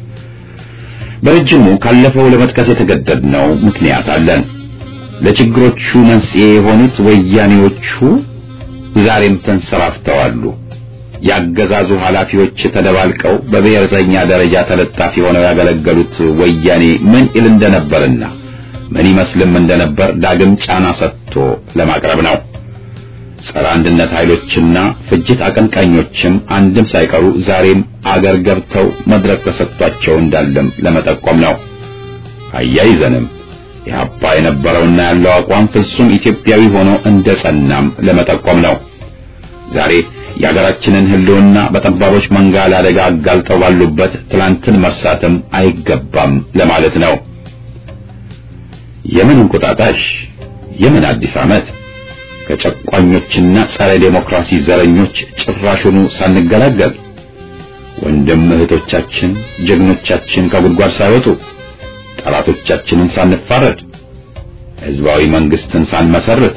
በረጅሙ ካለፈው ለመጥቀስ የተገደድነው ምክንያት አለን። ለችግሮቹ መንስኤ የሆኑት ወያኔዎቹ ዛሬም ተንሰራፍተዋሉ። ያገዛዙ ኃላፊዎች ተደባልቀው በብሔረተኛ ደረጃ ተለጣፊ ሆነው ያገለገሉት ወያኔ ምን ይል እንደነበርና ምን ይመስልም እንደነበር ዳግም ጫና ሰጥቶ ለማቅረብ ነው። ጸረ አንድነት ኃይሎችና ፍጅት አቀንቃኞችም አንድም ሳይቀሩ ዛሬም አገር ገብተው መድረክ ተሰጥቷቸው እንዳለም ለመጠቆም ነው። አያይዘንም የአባ የነበረውና ያለው አቋም ፍጹም ኢትዮጵያዊ ሆኖ እንደ ጸናም ለመጠቆም ነው። ዛሬ የሀገራችንን ሕልውና በጠባቦች መንጋ ለአደጋ አጋልጠው ባሉበት ትላንትን መርሳትም አይገባም ለማለት ነው። የምን እንቁጣጣሽ፣ የምን አዲስ ዓመት ከጨቋኞችና ጸረ ዴሞክራሲ ዘረኞች ጭራሹኑ ሳንገላገል ወንድም እህቶቻችን ጀግኖቻችን ከጉድጓድ ሳይወጡ ጠላቶቻችንን ሳንፋረድ ሕዝባዊ መንግስትን ሳንመሰርት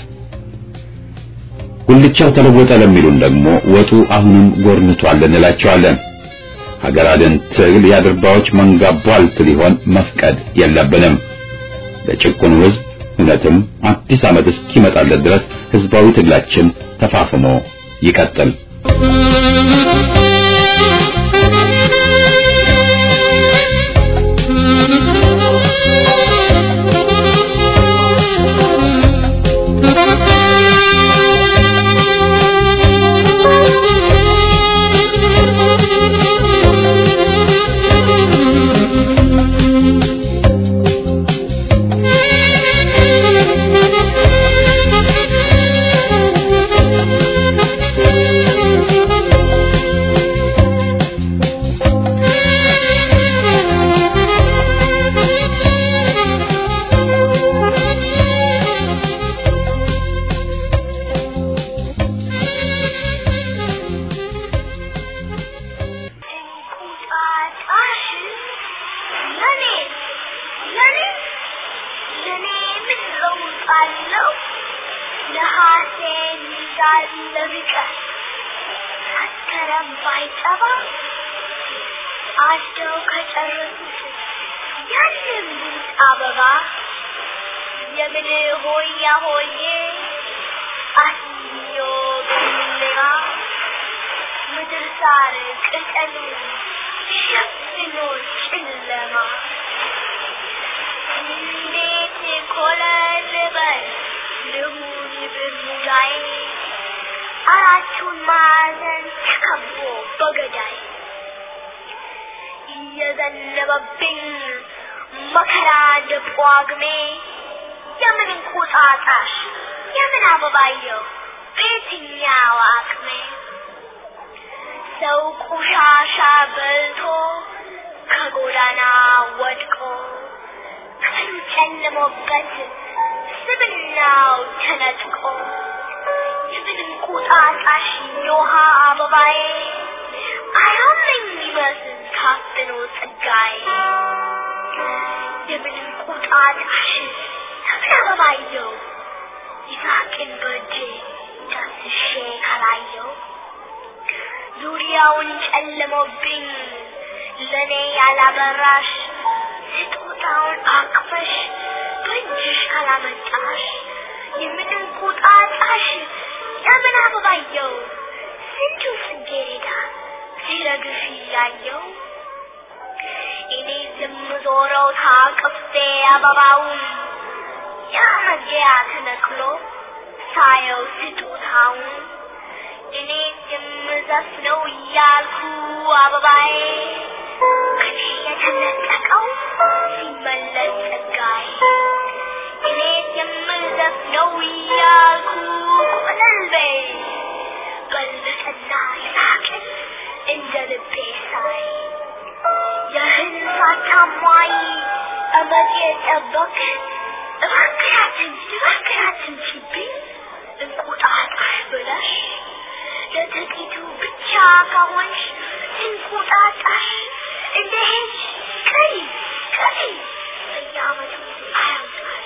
ጉልቻው ተለወጠ ለሚሉን ደግሞ ወጡ አሁንም ጎርንቷል እንላቸዋለን። ሀገር አድን ትግል የአድርባዎች መንጋ ቧልት ሊሆን መፍቀድ የለብንም። ለጭቁኑ ሕዝብ እውነትም አዲስ ዓመት እስኪመጣለት ድረስ ህዝባዊ ትግላችን ተፋፍሞ ይቀጥል። አራቱን ማዕዘን ተከቦ በገዳይ እየዘነበብኝ መከራ እንደ ጳጉሜ የምን እንቁጣጣሽ የምን አበባየው በየትኛው አቅሜ ሰው ቆሻሻ በልቶ ከጎዳና ወድቆ ቀኑ ጨልሞበት ስብናው ተነጥቆ የምን እንቁጣጣሽ የውሃ አበባዬ አያመኝ ይመስል ታፍኖ ጸጋዬ የምን እንቁጣጣሽ የምን አበባየው ይዛቅን በእጄ ዳስሼ ካላየው ዙሪያውን ጨልሞብኝ ለኔ ያላበራሽ ስጦታውን አቅፈሽ በእጅሽ ካላመጣሽ የምድር ቁጣጣሽ ለምን አበባየው ስንቱ ጽጌረዳ ሲረግፍ እያየው እኔ የምዞረው ታቅፌ አበባውን ያ መግቢያ ተነቅሎ ሳየው ስጦታውን እኔ የምዘፍነው እያልኩ አበባዬ ከኔ የተነጠቀው ሲመለስ ጸጋዬ እኔ የምዘፍነው እያልኩ ቆለልቤ በልጥና ሳቅን እንደ ልቤ ሳይ የህልፋት ታማኝ እመት የጠበቅ እባክያትን እባክያትን ሲብኝ እንቁጣጣሽ ብለሽ ለጥቂቱ ብቻ ከሆንሽ እንቁጣጣሽ እንደ ሄድሽ ቀሪ ቀሪ በየዓመቱ አያምጣሽ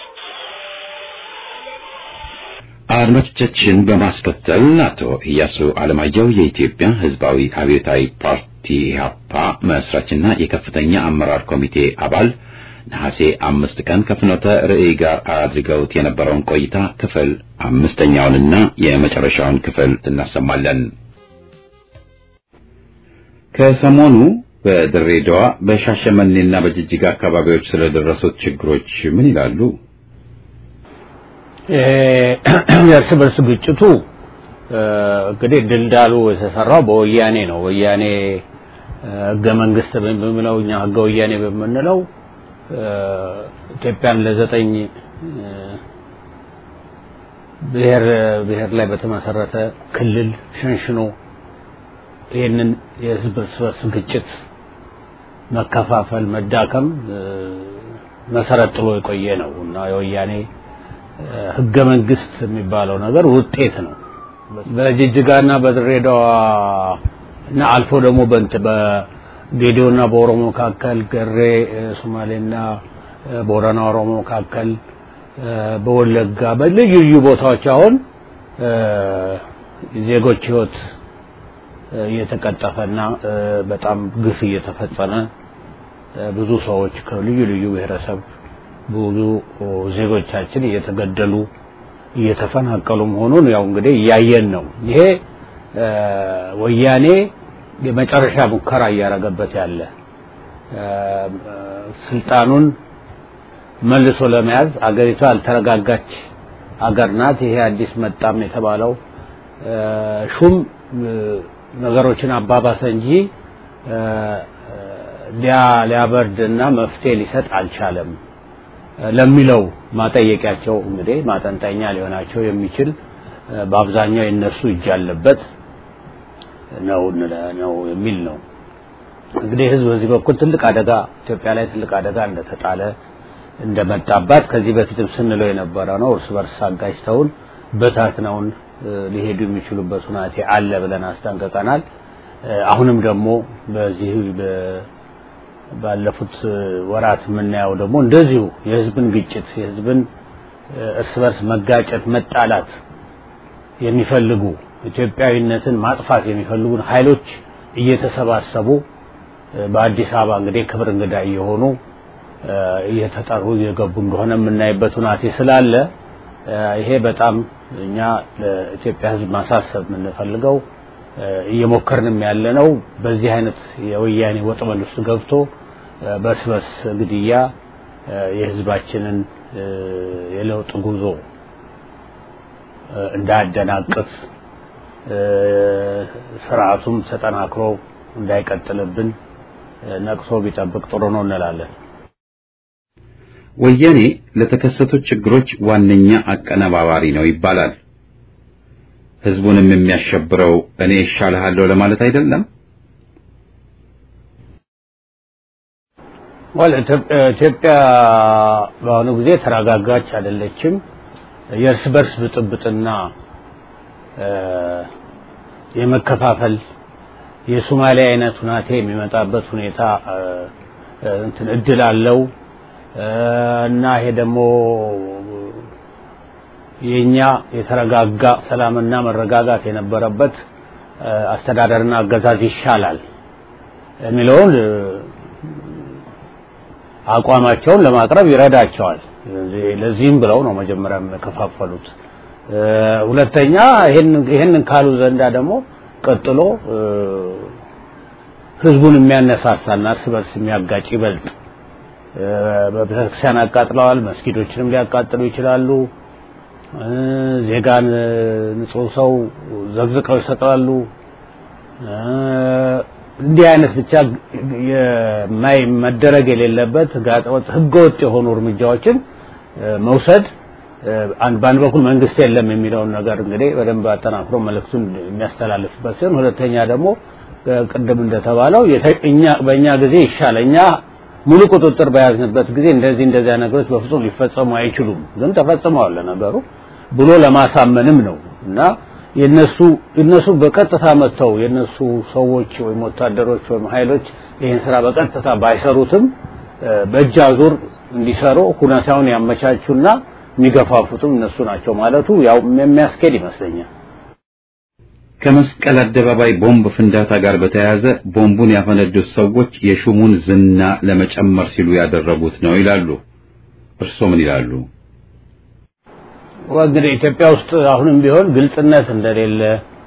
አድማጮቻችን በማስከተል አቶ ኢያሱ አለማየሁ የኢትዮጵያ ሕዝባዊ አብዮታዊ ፓርቲ ኢህአፓ መስራችና የከፍተኛ አመራር ኮሚቴ አባል ነሐሴ አምስት ቀን ከፍኖተ ርዕይ ጋር አድርገውት የነበረውን ቆይታ ክፍል አምስተኛውንና የመጨረሻውን ክፍል እናሰማለን። ከሰሞኑ በድሬዳዋ በሻሸመኔና በጅጅጋ አካባቢዎች ስለደረሱት ችግሮች ምን ይላሉ? የእርስ በርስ ግጭቱ እንግዲህ ድልዳሉ የተሰራው በወያኔ ነው። ወያኔ ህገ መንግስት በምንለው እኛ ህገ ወያኔ በምንለው ኢትዮጵያን ለዘጠኝ ብሔር ብሔር ላይ በተመሰረተ ክልል ሸንሽኖ ይህንን የህዝብ እርስ በርስ ግጭት መከፋፈል፣ መዳከም መሰረት ጥሎ የቆየ ነው እና የወያኔ ህገ መንግስት የሚባለው ነገር ውጤት ነው። በጅጅጋና በድሬዳዋ እና አልፎ ደግሞ በእንት በጌዲዮና በኦሮሞ መካከል ገሬ ሶማሌና ቦረና ኦሮሞ መካከል በወለጋ በልዩ ልዩ ቦታዎች አሁን ዜጎች ህይወት እየተቀጠፈና በጣም ግፍ እየተፈጸመ ብዙ ሰዎች ከልዩ ልዩ ብሔረሰብ ብዙ ዜጎቻችን እየተገደሉ እየተፈናቀሉ መሆኑን ያው እንግዲህ እያየን ነው። ይሄ ወያኔ የመጨረሻ ሙከራ እያደረገበት ያለ ስልጣኑን መልሶ ለመያዝ አገሪቷ ያልተረጋጋች አገር ናት። ይሄ አዲስ መጣም የተባለው ሹም ነገሮችን አባባሰ እንጂ ሊያበርድና መፍትሄ ሊሰጥ አልቻለም ለሚለው ማጠየቂያቸው እንግዲህ ማጠንጠኛ ሊሆናቸው የሚችል በአብዛኛው የነሱ እጅ ያለበት ነው ነው የሚል ነው። እንግዲህ ህዝብ በዚህ በኩል ትልቅ አደጋ ኢትዮጵያ ላይ ትልቅ አደጋ እንደተጣለ እንደመጣባት ከዚህ በፊትም ስንለው የነበረ ነው። እርስ በርስ አጋጭተውን በታትነውን ሊሄዱ የሚችሉበት ሁናቴ አለ ብለን አስጠንቅቀናል። አሁንም ደግሞ በዚህ ባለፉት ወራት የምናየው ደግሞ እንደዚሁ የህዝብን ግጭት የህዝብን እርስ በርስ መጋጨት መጣላት የሚፈልጉ ኢትዮጵያዊነትን ማጥፋት የሚፈልጉን ኃይሎች እየተሰባሰቡ በአዲስ አበባ እንግዲህ ክብር እንግዳ እየሆኑ እየተጠሩ እየገቡ እንደሆነ የምናይበት ሁናቴ ስላለ ይሄ በጣም እኛ ለኢትዮጵያ ህዝብ ማሳሰብ የምንፈልገው እየሞከርንም ያለ ነው። በዚህ አይነት የወያኔ ወጥመድ ውስጥ ገብቶ በእርስ በርስ ግድያ የህዝባችንን የለውጥ ጉዞ እንዳያደናቅፍ ስርዓቱም ተጠናክሮ እንዳይቀጥልብን ነቅሶ ቢጠብቅ ጥሩ ነው እንላለን። ወያኔ ለተከሰቱት ችግሮች ዋነኛ አቀነባባሪ ነው ይባላል። ህዝቡንም የሚያሸብረው እኔ ይሻልሃለሁ ለማለት አይደለም። ወል ኢትዮጵያ በአሁኑ ጊዜ ተረጋጋች አይደለችም። የእርስ በርስ ብጥብጥና የመከፋፈል የሶማሊያ አይነት ሁናቴ የሚመጣበት ሁኔታ እንትን እድል አለው እና ይሄ ደግሞ የኛ የተረጋጋ ሰላምና መረጋጋት የነበረበት አስተዳደርና አገዛዝ ይሻላል የሚለውን አቋማቸውን ለማቅረብ ይረዳቸዋል። ለዚህም ብለው ነው መጀመሪያ የከፋፈሉት። ሁለተኛ ይህንን ካሉ ዘንዳ ደግሞ ቀጥሎ ህዝቡን የሚያነሳሳና እርስ በርስ የሚያጋጭ ይበልጥ በቤተክርስቲያን አቃጥለዋል። መስጊዶችንም ሊያቃጥሉ ይችላሉ። ዜጋን ንጹህ ሰው ዘግዝቀው ይሰጣሉ። እንዲህ አይነት ብቻ የማይ መደረግ የሌለበት ጋጠወጥ ህገወጥ የሆኑ እርምጃዎችን መውሰድ በአንድ በኩል መንግስት የለም የሚለውን ነገር እንግዲህ በደንብ አጠናክሮ መልእክቱን የሚያስተላልፍበት ሲሆን፣ ሁለተኛ ደግሞ ቅድም እንደተባለው እኛ በእኛ ጊዜ ይሻለ እኛ ሙሉ ቁጥጥር በያዝንበት ጊዜ እንደዚህ እንደዚያ ነገሮች በፍጹም ሊፈጸሙ አይችሉም፣ ግን ተፈጽመዋል ለነገሩ ብሎ ለማሳመንም ነው እና የነሱ እነሱ በቀጥታ መጥተው የነሱ ሰዎች ወይም ወታደሮች ወይም ኃይሎች ይህን ስራ በቀጥታ ባይሰሩትም በእጅ አዙር እንዲሰሩ ሁኔታውን ያመቻቹና የሚገፋፉትም እነሱ ናቸው ማለቱ ያው የሚያስኬድ ይመስለኛል። ከመስቀል አደባባይ ቦምብ ፍንዳታ ጋር በተያያዘ ቦምቡን ያፈነዱት ሰዎች የሹሙን ዝና ለመጨመር ሲሉ ያደረጉት ነው ይላሉ። እርስዎ ምን ይላሉ? እንግዲህ ኢትዮጵያ ውስጥ አሁንም ቢሆን ግልጽነት እንደሌለ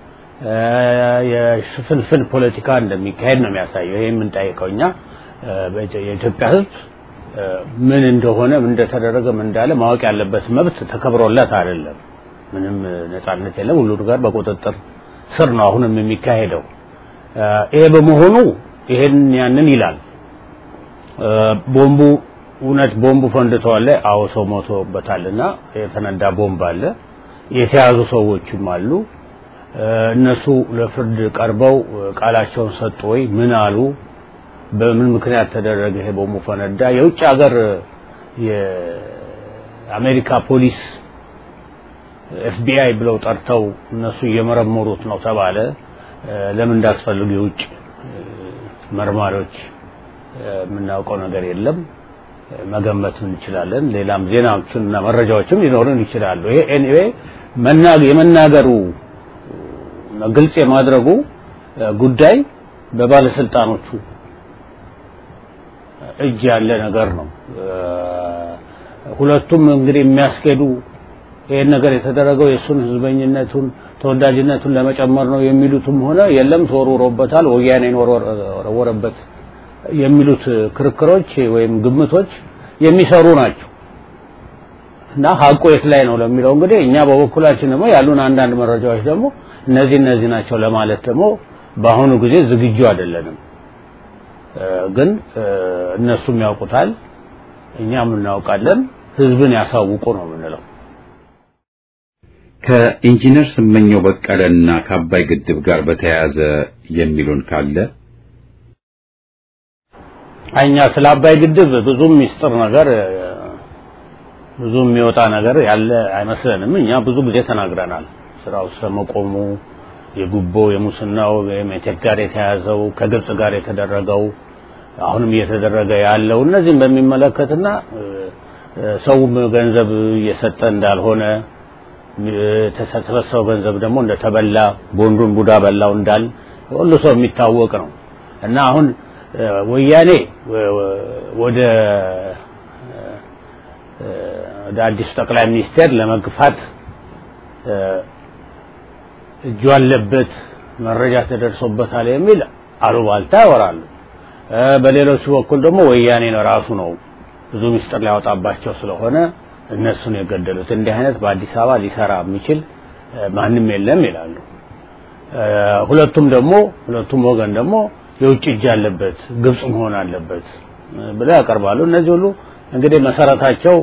የሽፍንፍን ፖለቲካ እንደሚካሄድ ነው የሚያሳየው። ይሄ የምንጠይቀው እኛ የኢትዮጵያ ሕዝብ ምን እንደሆነ ምን እንደተደረገ ምን እንዳለ ማወቅ ያለበት መብት ተከብሮለት አይደለም። ምንም ነጻነት የለም። ሁሉ ነገር በቁጥጥር ስር ነው አሁንም የሚካሄደው። ይሄ በመሆኑ ይሄን ያንን ይላል። ቦምቡ እውነት ቦምቡ ፈንድተዋል። አዎ ሰው ሞቶበታልና የተነዳ ቦምብ አለ። የተያዙ ሰዎችም አሉ። እነሱ ለፍርድ ቀርበው ቃላቸውን ሰጡ ወይ ምን አሉ? በምን ምክንያት ተደረገ ይሄ ቦምቡ ፈነዳ? የውጭ ሀገር የአሜሪካ ፖሊስ ኤፍቢአይ ብለው ጠርተው እነሱ እየመረመሩት ነው ተባለ። ለምን እንዳስፈልጉ የውጭ መርማሪዎች የምናውቀው ነገር የለም። መገመት እንችላለን። ሌላም ዜናዎችን እና መረጃዎችም ሊኖሩን ይችላሉ። ይሄ ኤኒዌይ የመናገሩ ግልጽ የማድረጉ ጉዳይ በባለስልጣኖቹ እጅ ያለ ነገር ነው። ሁለቱም እንግዲህ የሚያስኬዱ ይሄን ነገር የተደረገው የእሱን ህዝበኝነቱን ተወዳጅነቱን ለመጨመር ነው የሚሉትም ሆነ የለም ተወርውሮበታል፣ ወያኔን ወረወረበት የሚሉት ክርክሮች ወይም ግምቶች የሚሰሩ ናቸው እና ሀቁ የት ላይ ነው ለሚለው እንግዲህ እኛ በበኩላችን ደግሞ ያሉን አንዳንድ መረጃዎች ደግሞ እነዚህ እነዚህ ናቸው ለማለት ደግሞ በአሁኑ ጊዜ ዝግጁ አይደለንም። ግን እነሱም ያውቁታል፣ እኛም እናውቃለን። ህዝብን ያሳውቁ ነው የምንለው። ከኢንጂነር ስመኘው በቀለና ከአባይ ግድብ ጋር በተያያዘ የሚሉን ካለ እኛ ስለ አባይ ግድብ ብዙም ሚስጥር ነገር ብዙ የሚወጣ ነገር ያለ አይመስለንም። እኛ ብዙ ጊዜ ተናግረናል። ስራው ስለመቆሙ የጉቦ የሙስናው የሜቴክ ጋር የተያዘው ከግብጽ ጋር የተደረገው አሁንም እየተደረገ ያለው እነዚህም በሚመለከትና ሰውም ገንዘብ እየሰጠ እንዳልሆነ የተሰበሰበው ገንዘብ ደግሞ እንደተበላ ቦንዱን ቡዳ በላው እንዳል ሁሉ ሰው የሚታወቅ ነው እና አሁን ወያኔ ወደ ወደ አዲሱ ጠቅላይ ሚኒስቴር ለመግፋት እጁ አለበት መረጃ ተደርሶበታል የሚል አሉባልታ ያወራሉ። በሌሎቹ በኩል ደግሞ ወያኔ ራሱ ነው ብዙ ምስጢር ሊያወጣባቸው ስለሆነ እነሱን የገደሉት። እንዲህ አይነት በአዲስ አበባ ሊሰራ የሚችል ማንም የለም ይላሉ። ሁለቱም ደግሞ ሁለቱም ወገን ደግሞ የውጭ እጅ አለበት ግብጽ መሆን አለበት ብለው ያቀርባሉ። እነዚህ ሁሉ እንግዲህ መሰረታቸው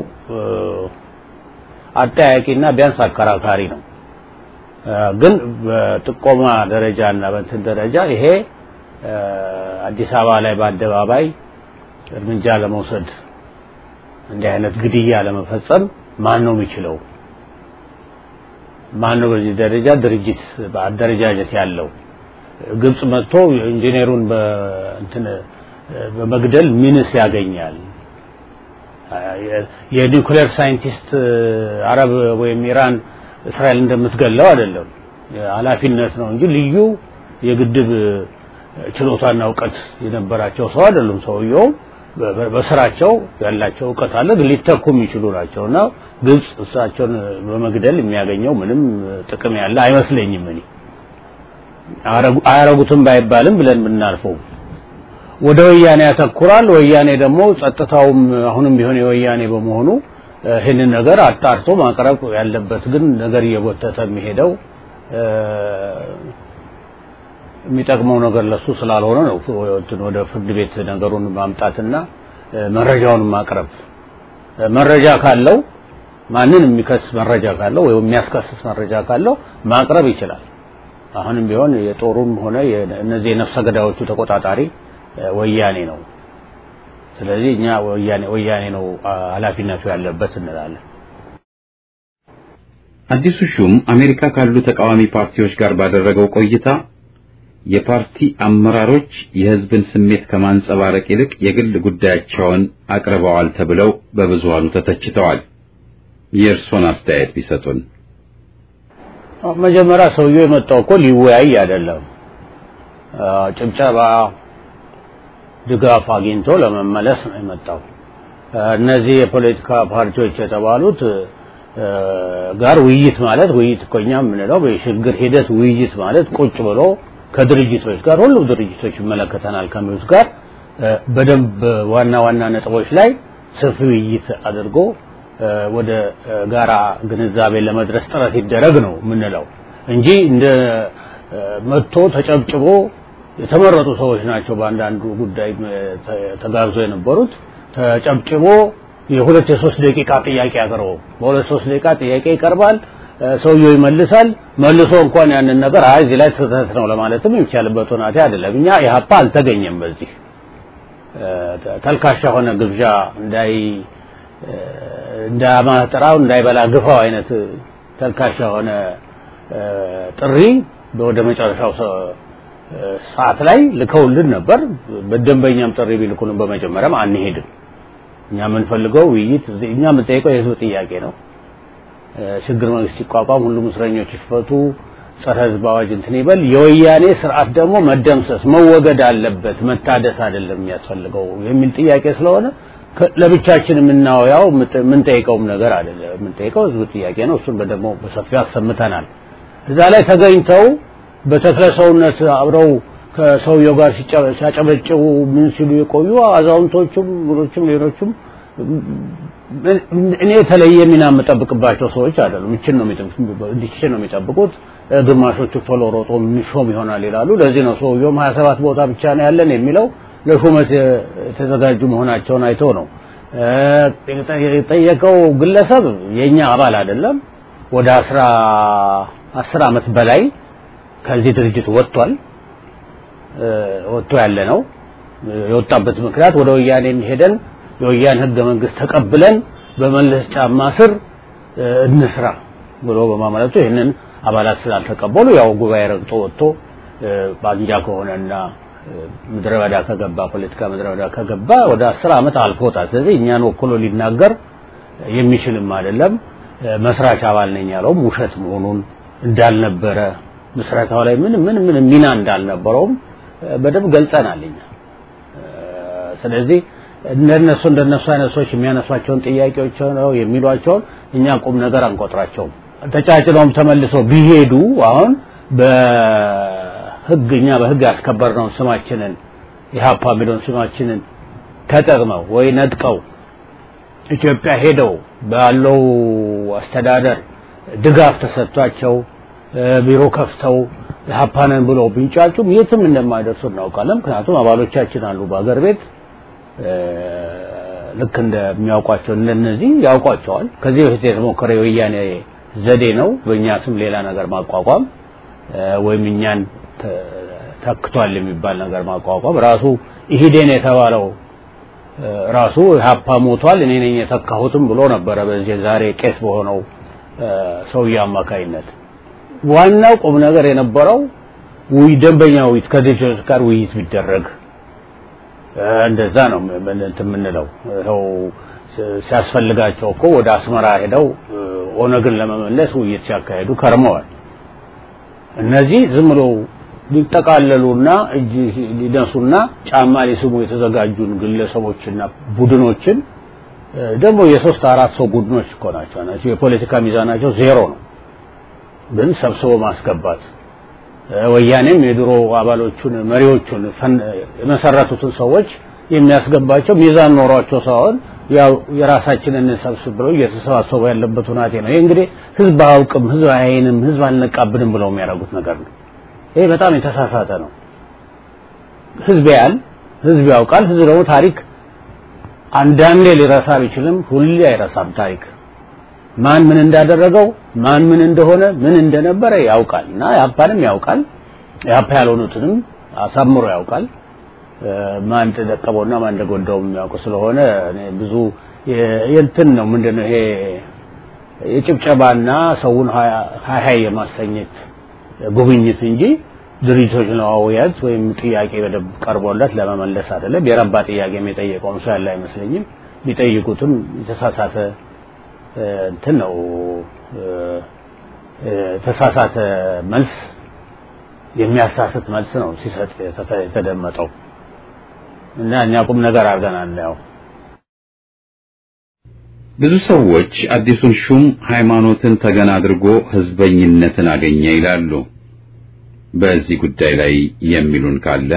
አጠያቂና ቢያንስ አከራካሪ ነው። ግን በጥቆማ ደረጃ እና በእንትን ደረጃ ይሄ አዲስ አበባ ላይ በአደባባይ እርምጃ ለመውሰድ እንዲህ አይነት ግድያ ለመፈጸም ማን ነው የሚችለው? ማን ነው በዚህ ደረጃ ድርጅት በአደረጃጀት ያለው? ግብጽ መጥቶ ኢንጂነሩን በእንትን በመግደል ምንስ ያገኛል? የኒውክሌር ሳይንቲስት አረብ ወይም ኢራን እስራኤል እንደምትገለው አይደለም ኃላፊነት ነው እንጂ ልዩ የግድብ ችሎታና እውቀት የነበራቸው ሰው አይደሉም። ሰውየው በስራቸው ያላቸው እውቀት አለ፣ ግን ሊተኩ የሚችሉ ናቸው እና ግብጽ እሳቸውን በመግደል የሚያገኘው ምንም ጥቅም ያለ አይመስለኝም። እኔ አያረጉትም ባይባልም ብለን ብናልፈው ወደ ወያኔ ያተኩራል። ወያኔ ደግሞ ጸጥታውም አሁንም ቢሆን የወያኔ በመሆኑ ይህንን ነገር አጣርቶ ማቅረብ ያለበት ግን ነገር እየጎተተ የሚሄደው የሚጠቅመው ነገር ለሱ ስላልሆነ ነው ወደ ፍርድ ቤት ነገሩን ማምጣትና መረጃውን ማቅረብ መረጃ ካለው ማንን የሚከስ መረጃ ካለው ወይም የሚያስከስስ መረጃ ካለው ማቅረብ ይችላል። አሁንም ቢሆን የጦሩም ሆነ እነዚህ የነፍሰ ገዳዮቹ ተቆጣጣሪ ወያኔ ነው። ስለዚህ እኛ ወያኔ ወያኔ ነው ኃላፊነቱ ያለበት እንላለን። አዲሱ ሹም አሜሪካ ካሉ ተቃዋሚ ፓርቲዎች ጋር ባደረገው ቆይታ የፓርቲ አመራሮች የሕዝብን ስሜት ከማንጸባረቅ ይልቅ የግል ጉዳያቸውን አቅርበዋል ተብለው በብዙሃኑ ተተችተዋል። የእርሶን አስተያየት ቢሰጡን። መጀመሪያ ሰውየው የመጣው እኮ ሊወያይ አይደለም፣ ጭብጨባ ድጋፍ አግኝቶ ለመመለስ ነው የመጣው። እነዚህ የፖለቲካ ፓርቲዎች የተባሉት ጋር ውይይት ማለት ውይይት እኮ እኛ የምንለው በሽግግር ሂደት ውይይት ማለት ቁጭ ብሎ ከድርጅቶች ጋር ሁሉም ድርጅቶች ይመለከተናል ከሚሉት ጋር በደንብ ዋና ዋና ነጥቦች ላይ ሰፊ ውይይት አድርጎ ወደ ጋራ ግንዛቤ ለመድረስ ጥረት ይደረግ ነው የምንለው እንጂ እንደ መጥቶ ተጨብጭቦ የተመረጡ ሰዎች ናቸው በአንዳንዱ ጉዳይ ተጋብዞ የነበሩት ተጨብጭቦ የሁለት የሶስት ደቂቃ ጥያቄ አቅርቦ በሁለት ሶስት ደቂቃ ጥያቄ ይቀርባል ሰውየው ይመልሳል መልሶ እንኳን ያንን ነገር አይ እዚህ ላይ ስህተት ነው ለማለትም የሚቻልበት ሁናቴ አይደለም እኛ ኢህአፓ አልተገኘም በዚህ ተልካሻ ሆነ ግብዣ እንዳይ እንዳማጥራው እንዳይበላ ግፋው አይነት ተልካሻ ሆነ ጥሪ ወደ መጨረሻው ሰዓት ላይ ልከውልን ነበር በደንበኛም ጥሪ ቢልኩንም በመጀመሪያም አንሄድም እኛ የምንፈልገው ውይይት እኛ የምንጠይቀው የህዝብ ጥያቄ ነው ሽግግር መንግስት ሲቋቋም ሁሉም እስረኞች ይፈቱ ጸረ ህዝብ አዋጅ እንትን ይበል የወያኔ ስርዓት ደግሞ መደምሰስ መወገድ አለበት መታደስ አይደለም የሚያስፈልገው የሚል ጥያቄ ስለሆነ ለብቻችን የምናወያው የምንጠይቀውም ነገር አይደለም የምንጠይቀው ህዝብ ጥያቄ ነው እሱን ደግሞ በሰፊው አሰምተናል እዛ ላይ ተገኝተው በተክለ ሰውነት አብረው ከሰውየው ጋር ሲያጨበጭቡ ምን ሲሉ የቆዩ አዛውንቶቹም ምኖቹም ሌሎቹም እኔ የተለየ ሚና የምጠብቅባቸው ሰዎች አይደሉም እችን ነው እንዲችን ነው የሚጠብቁት ግማሾቹ ቶሎ ሮጦ የሚሾም ይሆናል ይላሉ ለዚህ ነው ሰውየውም 27 ቦታ ብቻ ነው ያለን የሚለው ለሹመት የተዘጋጁ መሆናቸውን አይቶ ነው የጠየቀው ግለሰብ የኛ አባል አይደለም ወደ አስራ አስር አመት በላይ ከዚህ ድርጅት ወጥቷል ወጥቶ ያለ ነው የወጣበት ምክንያት ወደ ወያኔ ሄደን የወያን ህገ መንግስት ተቀብለን በመለስ ጫማ ስር እንስራ ብሎ በማመለቱ ይህንን አባላት ስላልተቀበሉ ያው ጉባኤ ረግጦ ወጥቶ ባንጃ ከሆነና ምድረ በዳ ከገባ ፖለቲካ ምድረ በዳ ከገባ ወደ አስር አመት አልፎታል ስለዚህ እኛን ወክሎ ሊናገር የሚችልም አይደለም መስራች አባል ነኝ ያለውም ውሸት መሆኑን እንዳልነበረ ምስረታው ላይ ምን ምን ምን ሚና እንዳልነበረውም በደንብ ገልጸናል እኛ ስለዚህ እንደነሱ እንደነሱ አይነት ሰዎች የሚያነሷቸውን ጥያቄዎች ነው የሚሏቸውን እኛ ቁም ነገር አንቆጥራቸውም ተጫጭለውም ተመልሰው ቢሄዱ አሁን በህግ እኛ በህግ ያስከበርነውን ስማችንን ኢህአፓ የሚለውን ስማችንን ተጠቅመው ወይ ነጥቀው ኢትዮጵያ ሄደው ባለው አስተዳደር ድጋፍ ተሰጥቷቸው ቢሮ ከፍተው ኢህአፓንን ብለው ቢንጫጩም የትም እንደማይደርሱ እናውቃለን ምክንያቱም አባሎቻችን አሉ በአገር ቤት ልክ እንደሚያውቋቸው እንደነዚህ ያውቋቸዋል ከዚህ በፊት የተሞከረ የወያኔ ዘዴ ነው በእኛ ስም ሌላ ነገር ማቋቋም ወይም እኛን ተክቷል የሚባል ነገር ማቋቋም ራሱ ኢሂዴን የተባለው ራሱ ሀፓ ሞቷል እኔ ነኝ የተካሁትም ብሎ ነበረ በዚህ ዛሬ ቄስ በሆነው ሰውዬ አማካይነት ዋናው ቁም ነገር የነበረው ውይ ደንበኛ ውይይት ከድርጅቶች ጋር ውይይት ቢደረግ እንደዛ ነው እንትን የምንለው ይኸው ሲያስፈልጋቸው እኮ ወደ አስመራ ሄደው ኦነግን ለመመለስ ውይይት ሲያካሄዱ ከርመዋል። እነዚህ ዝም ብለው ሊጠቃለሉና እጅ ሊነሱና ጫማ ሊስሙ የተዘጋጁን ግለሰቦችና ቡድኖችን ደግሞ የሶስት አራት ሰው ቡድኖች እኮ ናቸው ናቸው የፖለቲካ ሚዛናቸው ዜሮ ነው። ግን ሰብስቦ ማስገባት ወያኔም የድሮ አባሎቹን መሪዎቹን የመሰረቱትን ሰዎች የሚያስገባቸው ሚዛን ኖሯቸው ሳይሆን ያው የራሳችንን እንሰብስብ ብለው እየተሰባሰቡ ያለበት ሁናቴ ነው። ይሄ እንግዲህ ህዝብ አያውቅም፣ ህዝብ አያይንም፣ ህዝብ አልነቃብንም ብለው የሚያደርጉት ነገር ነው። ይሄ በጣም የተሳሳተ ነው። ህዝብ ያያል፣ ህዝብ ያውቃል። ህዝብ ደግሞ ታሪክ አንዳንዴ ሊረሳ ቢችልም ሁሌ አይረሳም። ታሪክ ማን ምን እንዳደረገው ማን ምን እንደሆነ ምን እንደነበረ ያውቃል እና ያፓንም ያውቃል ያፓ ያልሆኑትንም አሳምሮ ያውቃል። ማን ተደቀበውና ማን እንደጎዳው የሚያውቁ ስለሆነ እኔ ብዙ የእንትን ነው ምንድነው ይሄ የጭብጨባና ሰውን ሀይ ሀይ የማሰኘት ጉብኝት እንጂ ድርጅቶች ለማወያየት ወይም ጥያቄ በደንብ ቀርቦለት ለመመለስ አይደለም። የረባ ጥያቄ የጠየቀውም ሰው ያለ አይመስለኝም። ቢጠይቁትም የተሳሳተ እንትን ነው የተሳሳተ መልስ የሚያሳስት መልስ ነው ሲሰጥ የተደመጠው እና እኛ ቁም ነገር አድርገናል ያው ብዙ ሰዎች አዲሱን ሹም ሃይማኖትን ተገን አድርጎ ህዝበኝነትን አገኘ ይላሉ። በዚህ ጉዳይ ላይ የሚሉን ካለ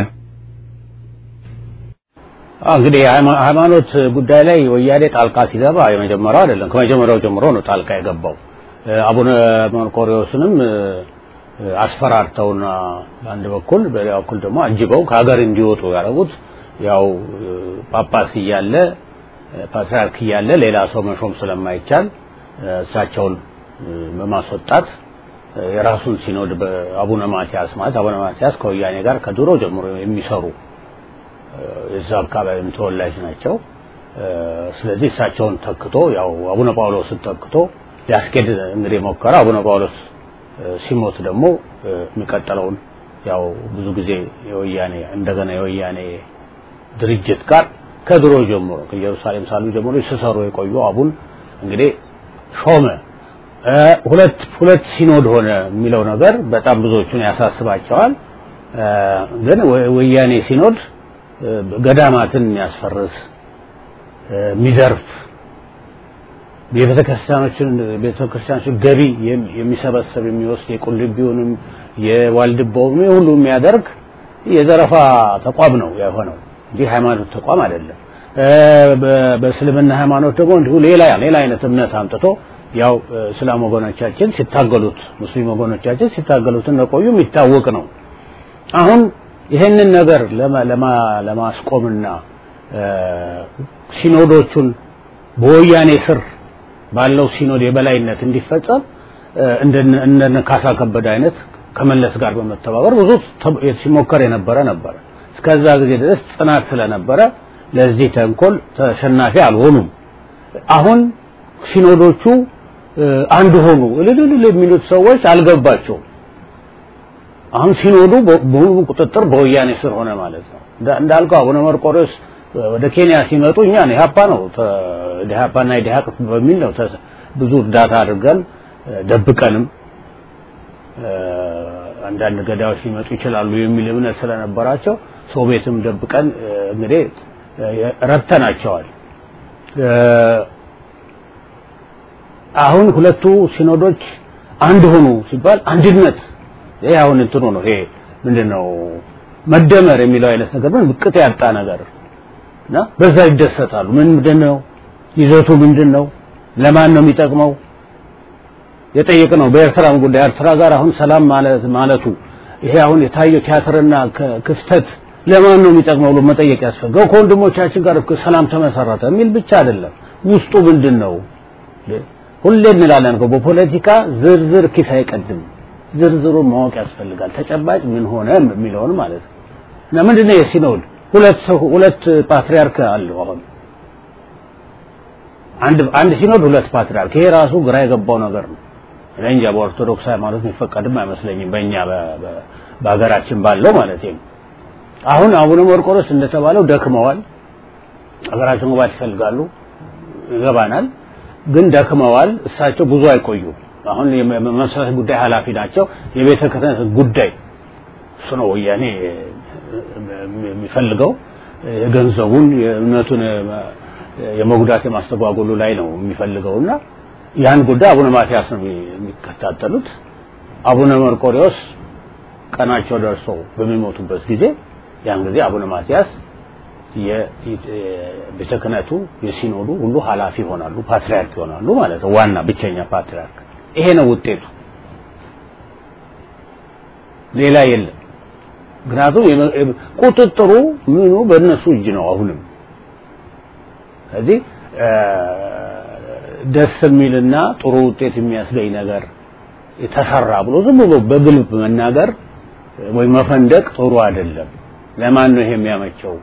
እንግዲህ ሃይማኖት ጉዳይ ላይ ወያኔ ጣልቃ ሲገባ የመጀመሪያው አይደለም። ከመጀመሪያው ጀምሮ ነው ጣልቃ የገባው። አቡነ መርቆሪዎስንም አስፈራርተውና በአንድ በኩል በሌላ በኩል ደግሞ አጅበው ከሀገር እንዲወጡ ያደረጉት ያው ጳጳስ እያለ ፓትርያርክ እያለ ሌላ ሰው መሾም ስለማይቻል እሳቸውን በማስወጣት የራሱን ሲኖድ በአቡነ ማቲያስ ማለት አቡነ ማቲያስ ከወያኔ ጋር ከድሮ ጀምሮ የሚሰሩ የዛ አካባቢም ተወላጅ ናቸው። ስለዚህ እሳቸውን ተክቶ ያው አቡነ ጳውሎስን ተክቶ ሊያስኬድ እንግዲህ ሞከረ። አቡነ ጳውሎስ ሲሞት ደግሞ የሚቀጥለውን ያው ብዙ ጊዜ የወያኔ እንደገና የወያኔ ድርጅት ጋር ከድሮ ጀምሮ ከኢየሩሳሌም ሳሉ ጀምሮ ሲሰሩ የቆዩ አቡን እንግዲህ ሾመ። ሁለት ሁለት ሲኖድ ሆነ የሚለው ነገር በጣም ብዙዎቹን ያሳስባቸዋል። ግን ወያኔ ሲኖድ ገዳማትን የሚያስፈርስ የሚዘርፍ የቤተክርስቲያኖችን ቤተክርስቲያኖችን ገቢ የሚሰበሰብ የሚወስድ የቁልቢውንም የዋልድባውንም ሁሉ የሚያደርግ የዘረፋ ተቋም ነው የሆነው እንጂ ሃይማኖት ተቋም አይደለም። በእስልምና ሃይማኖት ደግሞ እንዲሁ ሌላ ሌላ አይነት እምነት አምጥቶ ያው እስላም ወገኖቻችን ሲታገሉት ሙስሊም ወገኖቻችን ሲታገሉት እንደቆዩ የሚታወቅ ነው። አሁን ይህንን ነገር ለማስቆምና ሲኖዶቹን በወያኔ ስር ባለው ሲኖድ የበላይነት እንዲፈጸም እንደነ ካሳ ከበደ አይነት ከመለስ ጋር በመተባበር ብዙ ሲሞከር የነበረ ነበረ። እስከዛ ጊዜ ድረስ ጽናት ስለነበረ ለዚህ ተንኮል ተሸናፊ አልሆኑም። አሁን ሲኖዶቹ አንድ ሆኑ እልልል የሚሉት ሰዎች አልገባቸውም። አሁን ሲኖዱ በሙሉ ቁጥጥር በወያኔ ስር ሆነ ማለት ነው። እንዳልከው አቡነ መርቆሬዎስ ወደ ኬንያ ሲመጡ እኛ ኢህአፓ ነው ኢህአፓና ኢህአቅ በሚል ነው ብዙ እርዳታ አድርገን ደብቀንም አንዳንድ ገዳዮች ሊመጡ ይችላሉ የሚል እምነት ስለነበራቸው ሰው ቤትም ደብቀን እንግዲህ ረድተናቸዋል። አሁን ሁለቱ ሲኖዶች አንድ ሆኑ ሲባል አንድነት ይሄ አሁን እንትኑ ነው ይሄ ምንድነው መደመር የሚለው አይነት ነገር ምን ብቅት ያጣ ነገር እና በዛ ይደሰታሉ። ምን ምንድነው ይዘቱ ምንድነው? ለማን ነው የሚጠቅመው? የጠየቅነው በኤርትራም ጉዳይ ኤርትራ ጋር አሁን ሰላም ማለት ማለቱ ይሄ አሁን የታየው ቲያትርና ክስተት ለማን ነው የሚጠቅመው ብሎ መጠየቅ ያስፈልገው። ከወንድሞቻችን ጋር እኮ ሰላም ተመሰረተ የሚል ብቻ አይደለም። ውስጡ ምንድን ነው? ሁሌ እንላለን እኮ በፖለቲካ ዝርዝር ኪስ አይቀድም። ዝርዝሩን ማወቅ ያስፈልጋል። ተጨባጭ ምን ሆነ የሚለውን ማለት ነው። እና ምንድነው የሲኖድ ሁለት ሰው ሁለት ፓትሪያርክ አለው አሁን አንድ አንድ ሲኖድ ሁለት ፓትሪያርክ ይሄ ራሱ ግራ የገባው ነገር ነው። እኔ እንጃ በኦርቶዶክስ ሃይማኖት የሚፈቀድም አይመስለኝም በእኛ በሀገራችን ባለው ማለት ነው። አሁን አቡነ መርቆሬዎስ እንደተባለው ደክመዋል። ሀገራችን መግባት ይፈልጋሉ። ይገባናል። ግን ደክመዋል። እሳቸው ብዙ አይቆዩም። አሁን የመሰረት ጉዳይ ኃላፊ ናቸው። የቤተ ክህነት ጉዳይ እሱ ነው ወያኔ የሚፈልገው የገንዘቡን የእምነቱን የመጉዳት የማስተጓጎሉ ላይ ነው የሚፈልገውና ያን ጉዳይ አቡነ ማትያስ ነው የሚከታተሉት። አቡነ መርቆሪዎስ ቀናቸው ደርሶ በሚሞቱበት ጊዜ ያን ጊዜ አቡነ ማትያስ የቤተ ክህነቱ የሲኖዱ ሁሉ ኃላፊ ይሆናሉ፣ ፓትርያርክ ይሆናሉ ማለት ነው። ዋና ብቸኛ ፓትርያርክ። ይሄ ነው ውጤቱ፣ ሌላ የለም። ምክንያቱም ቁጥጥሩ ምኑ በእነሱ እጅ ነው አሁንም። ስለዚህ ደስ የሚልና ጥሩ ውጤት የሚያስገኝ ነገር የተሰራ ብሎ ዝም ብሎ በግልብ መናገር ወይ መፈንደቅ ጥሩ አይደለም። ለማን ነው ይሄ የሚያመቸው?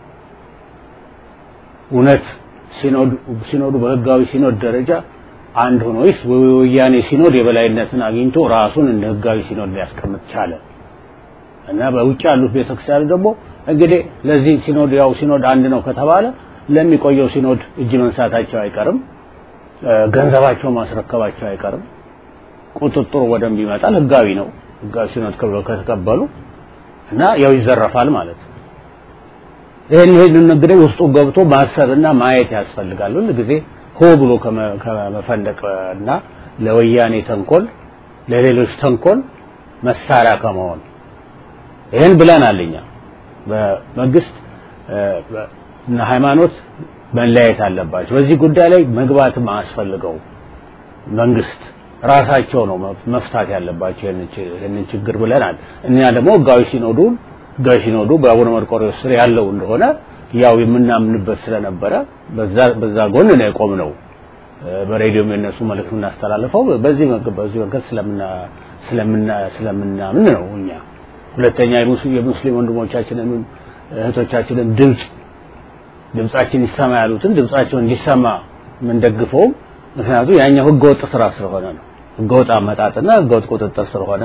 እውነት ሲኖዱ በህጋዊ ሲኖድ ደረጃ አንድ ሆኖ ወይስ ወያኔ ሲኖድ የበላይነትን አግኝቶ ራሱን እንደ ህጋዊ ሲኖድ ሊያስቀምጥ ቻለ? እና በውጭ ያሉት ቤተክርስቲያን ደግሞ እንግዲህ ለዚህ ሲኖድ ያው ሲኖድ አንድ ነው ከተባለ ለሚቆየው ሲኖድ እጅ መንሳታቸው አይቀርም፣ ገንዘባቸው ማስረከባቸው አይቀርም። ቁጥጥሩ ወደንብ ይመጣል። ህጋዊ ነው። ህጋዊ ሲኖድ ከተቀበሉ እና ያው ይዘረፋል ማለት ነው። ይሄን ይሄን እንግዲህ ውስጡ ገብቶ ማሰብና ማየት ያስፈልጋል። ሁል ጊዜ ሆ ብሎ ከመፈንደቅና ለወያኔ ተንኮል፣ ለሌሎች ተንኮል መሳሪያ ከመሆን ይሄን ብለናል እኛ በመንግስት እና ሃይማኖት መለያየት አለባቸው። በዚህ ጉዳይ ላይ መግባትም አያስፈልገው መንግስት ራሳቸው ነው መፍታት ያለባቸው ይህንን ችግር ብለናል። እኛ ደግሞ ህጋዊ ሲኖዱን ህጋዊ ሲኖዱ በአቡነ መርቆሬዎስ ስር ያለው እንደሆነ ያው የምናምንበት ስለነበረ በዛ በዛ ጎን ነው የቆምነው። በሬዲዮም የነሱ መልእክት የምናስተላልፈው በዚህ በዚህ መንገድ ስለምና ስለምና ስለምናምን ነው እኛ ሁለተኛ የሙስሊም ወንድሞቻችንን እህቶቻችንን ድምፅ ድምጻችን ይሰማ ያሉትን ድምጻቸው እንዲሰማ የምንደግፈውም ምክንያቱም ያኛው ህገወጥ ስራ ስለሆነ ነው። ህገወጥ አመጣጥና ህገወጥ ቁጥጥር ስለሆነ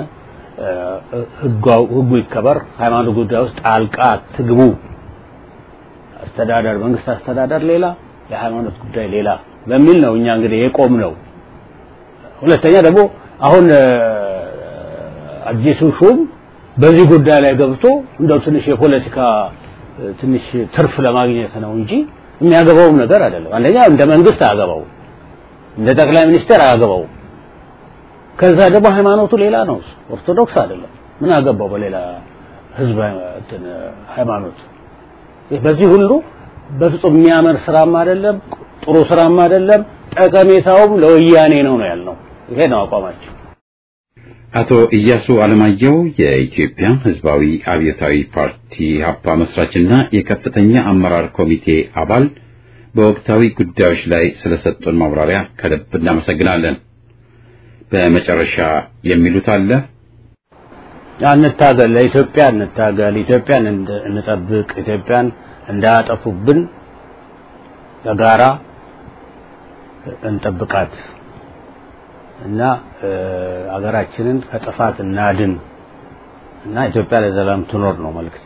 ህጉ ይከበር፣ ሃይማኖት ጉዳይ ውስጥ ጣልቃ ትግቡ። አስተዳደር መንግስት አስተዳደር ሌላ፣ የሃይማኖት ጉዳይ ሌላ በሚል ነው እኛ እንግዲህ የቆም ነው። ሁለተኛ ደግሞ አሁን አዲሱ ሹም በዚህ ጉዳይ ላይ ገብቶ እንደው ትንሽ የፖለቲካ ትንሽ ትርፍ ለማግኘት ነው እንጂ የሚያገባውም ነገር አይደለም። አንደኛ እንደ መንግስት አያገባው፣ እንደ ጠቅላይ ሚኒስትር አያገባው። ከዛ ደግሞ ሃይማኖቱ ሌላ ነው፣ ኦርቶዶክስ አይደለም። ምን አገባው በሌላ ህዝብ ሃይማኖት? በዚህ ሁሉ በፍጹም የሚያምር ስራም አይደለም፣ ጥሩ ስራም አይደለም። ጠቀሜታውም ለወያኔ ነው ነው ያልነው። ይሄ ነው አቋማቸው። አቶ ኢያሱ አለማየሁ የኢትዮጵያ ህዝባዊ አብዮታዊ ፓርቲ ሀፓ መስራችና የከፍተኛ አመራር ኮሚቴ አባል በወቅታዊ ጉዳዮች ላይ ስለሰጡን ማብራሪያ ከልብ እናመሰግናለን። በመጨረሻ የሚሉት አለ? እንታገል፣ ለኢትዮጵያ እንታገል፣ ኢትዮጵያን እንጠብቅ፣ ኢትዮጵያን እንዳያጠፉብን በጋራ እንጠብቃት እና አገራችንን ከጥፋት እናድን እና ኢትዮጵያ ለዘላለም ትኖር ነው መልእክት።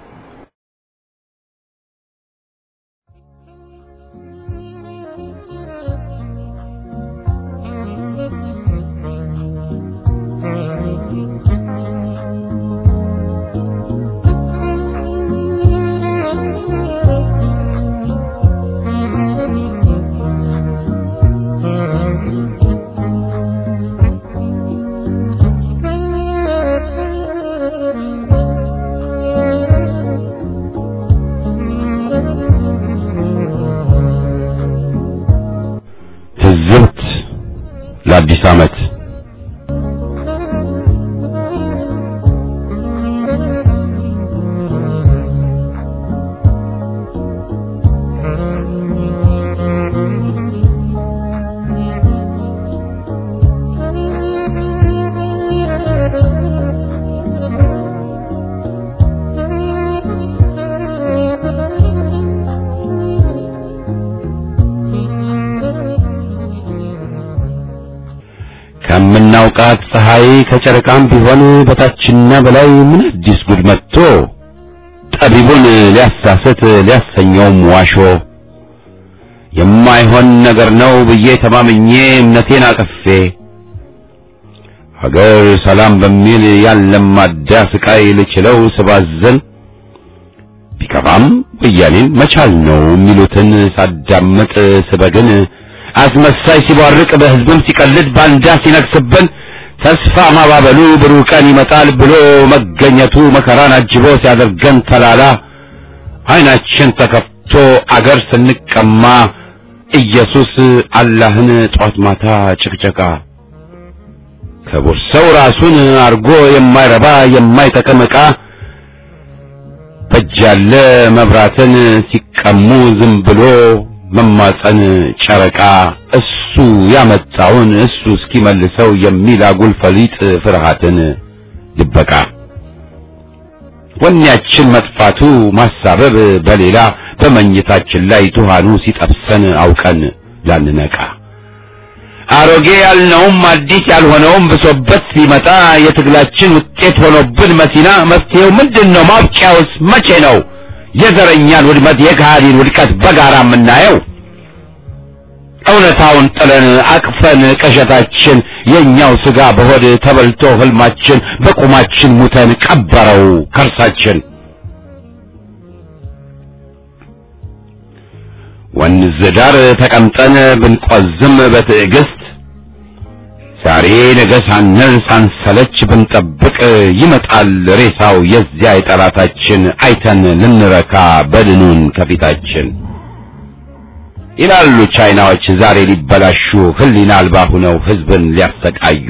ትዝብት ለአዲስ ዓመት ከምናውቃት ፀሐይ ከጨረቃም ቢሆን በታችና በላይ ምን አዲስ ጉድ መጥቶ ጠቢቡን ሊያሳስት ሊያሰኘውም ዋሾ የማይሆን ነገር ነው ብዬ ተማምኜ እምነቴን አቅፌ ሀገር ሰላም በሚል ያለማዳ ስቃይ ልችለው ስባዘን ቢከፋም ወያኔን መቻል ነው የሚሉትን ሳዳምጥ ስበግን አስመሳይ ሲቧርቅ በሕዝብም ሲቀልድ ባንዳ ሲነግስብን ተስፋ ማባበሉ ብሩህ ቀን ይመጣል ብሎ መገኘቱ መከራን አጅቦ ሲያደርገን ተላላ ዓይናችን ተከፍቶ አገር ስንቀማ ኢየሱስ አላህን ጧት ማታ ጭቅጨቃ ክቡር ሰው ራሱን አርጎ የማይረባ የማይጠቅም ዕቃ በጃለ መብራትን ሲቀሙ ዝም ብሎ መማፀን ጨረቃ እሱ ያመጣውን እሱ እስኪመልሰው የሚል አጉል ፈሊጥ ፍርሃትን ድበቃ ወኔያችን መጥፋቱ ማሳበብ በሌላ በመኝታችን ላይ ቱሃኑ ሲጠብሰን አውቀን ላንነቃ አሮጌ ያልነውም አዲስ ያልሆነውም ብሶበት ሲመጣ የትግላችን ውጤት ሆኖብን መሲና መፍትሄው ምንድን ነው? ማብቂያውስ መቼ ነው? የዘረኛን ውድመት የካሃዲን ውድቀት በጋራ የምናየው እውነታውን ጥለን አቅፈን ቀሸታችን የኛው ስጋ በሆድ ተበልቶ ህልማችን በቁማችን ሙተን ቀበረው ከርሳችን ወንዝ ዳር ተቀምጠን ብንቆዝም በትዕግስት ዛሬ ነገ ሳንል ሳንሰለች ብንጠብቅ ይመጣል ሬሳው የዚያ የጠላታችን አይተን ልንረካ በድኑን ከፊታችን ይላሉ ቻይናዎች ዛሬ ሊበላሹ ህሊና አልባ ሁነው ህዝብን ሊያሰቃዩ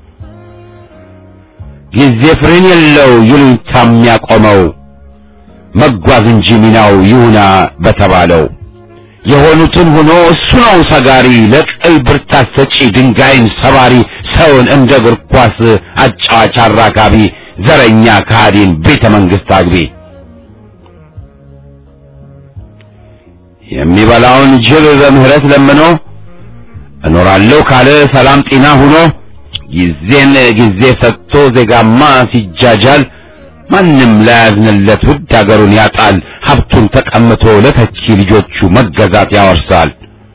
ጊዜ ፍሬን የለው ይሉኝታ የሚያቆመው መጓዝ እንጂ ሚናው ይሁና በተባለው የሆኑትን ሆኖ እሱ ነው ሰጋሪ ለቅል ብርታት ሰጪ ድንጋይን ሰባሪ ሰውን እንደ እግር ኳስ አጫዋች አራጋቢ ዘረኛ ከሃዲን ቤተ መንግስት አግቢ የሚበላውን ጅብ በምህረት ለምኖ እኖራለሁ ካለ ሰላም ጤና ሁኖ ጊዜን ጊዜ ሰጥቶ ዜጋማ ሲጃጃል ማንም ላያዝንለት ውድ አገሩን ያጣል ሀብቱን ተቀምቶ ለተቺ ልጆቹ መገዛት ያወርሳል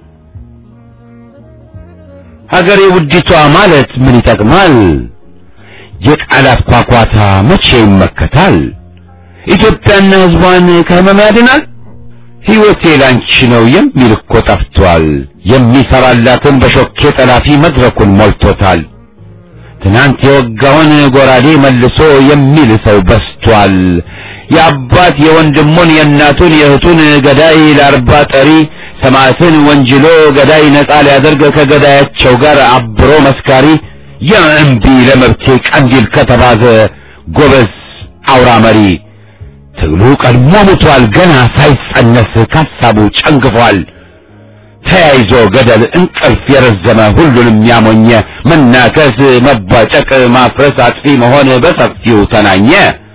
ሀገሬ ውዲቷ ማለት ምን ይጠቅማል የቃላት ኳኳታ መቼ ይመከታል ኢትዮጵያና ህዝቧን ከህመም ያድናል ሕይወቴ ላንቺ ነው የሚል እኮ ጠፍቷል የሚሰራላትን በሾኬ ጠላፊ መድረኩን ሞልቶታል ትናንት የወጋውን ጎራዴ መልሶ የሚል ሰው በስቷል የአባት የወንድሙን የእናቱን የእህቱን ገዳይ ለአርባ ጠሪ ሰማዕትን ወንጅሎ ገዳይ ነጻ ሊያደርግ ከገዳያቸው ጋር አብሮ መስካሪ የእምቢ ለመብቴ ቀንዲል ከተባዘ ጎበዝ አውራ መሪ ትግሉ ቀድሞ ሙቷል ገና ሳይጸነስ ካሳቡ ጨንግፏል ተያይዞ ገደል እንቅልፍ የረዘመ ሁሉንም ያሞኘ መናከስ መባጨቅ ማፍረስ አጥፊ መሆን በሰፊው ተናኘ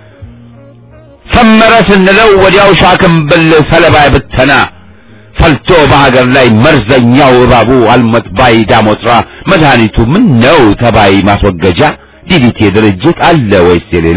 ሰመረ ስንለው ወዲያው ሻክምብል ሰለባ ብተና ፈልቶ በሀገር ላይ መርዘኛው እባቡ አልሞት ባይ ዳሞትራ መድኃኒቱ ምን ነው ተባይ ማስወገጃ ዲዲቴ ድርጅት አለ ወይስ የሌላ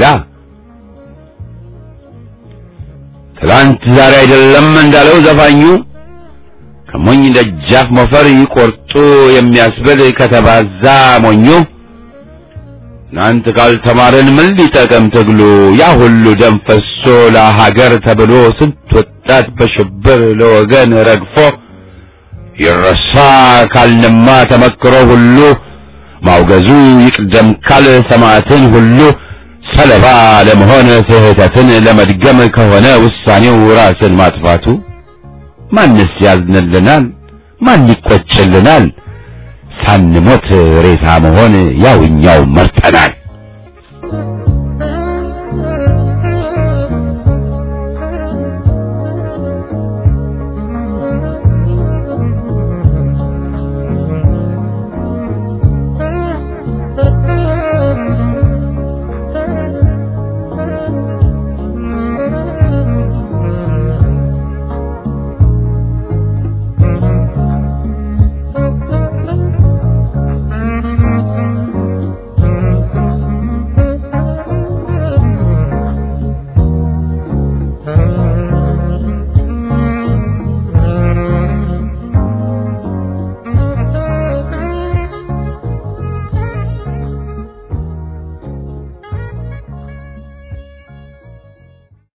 ትላንት ዛሬ አይደለም እንዳለው ዘፋኙ ከሞኝ ደጃፍ ሞፈር ይቆርጡ የሚያስብል ከተባዛ ሞኙ እናንት ካልተማርን ምን ሊጠቅም ትግሉ ያ ሁሉ ደም ፈሶ ለሀገር ተብሎ ስንት ወጣት በሽብር ለወገን ረግፎ ይረሳ ካልንማ ተመክሮ ሁሉ ማውገዙ ይቅደም ካል ሰማዕትን ሁሉ ሰለባ ለመሆን ስህተትን ለመድገም ከሆነ ውሳኔው ራስን ማጥፋቱ ማንስ ያዝንልናል? ማን ይቆጭልናል? ሳንሞት ሬሳ መሆን ያውኛው መርጠናል።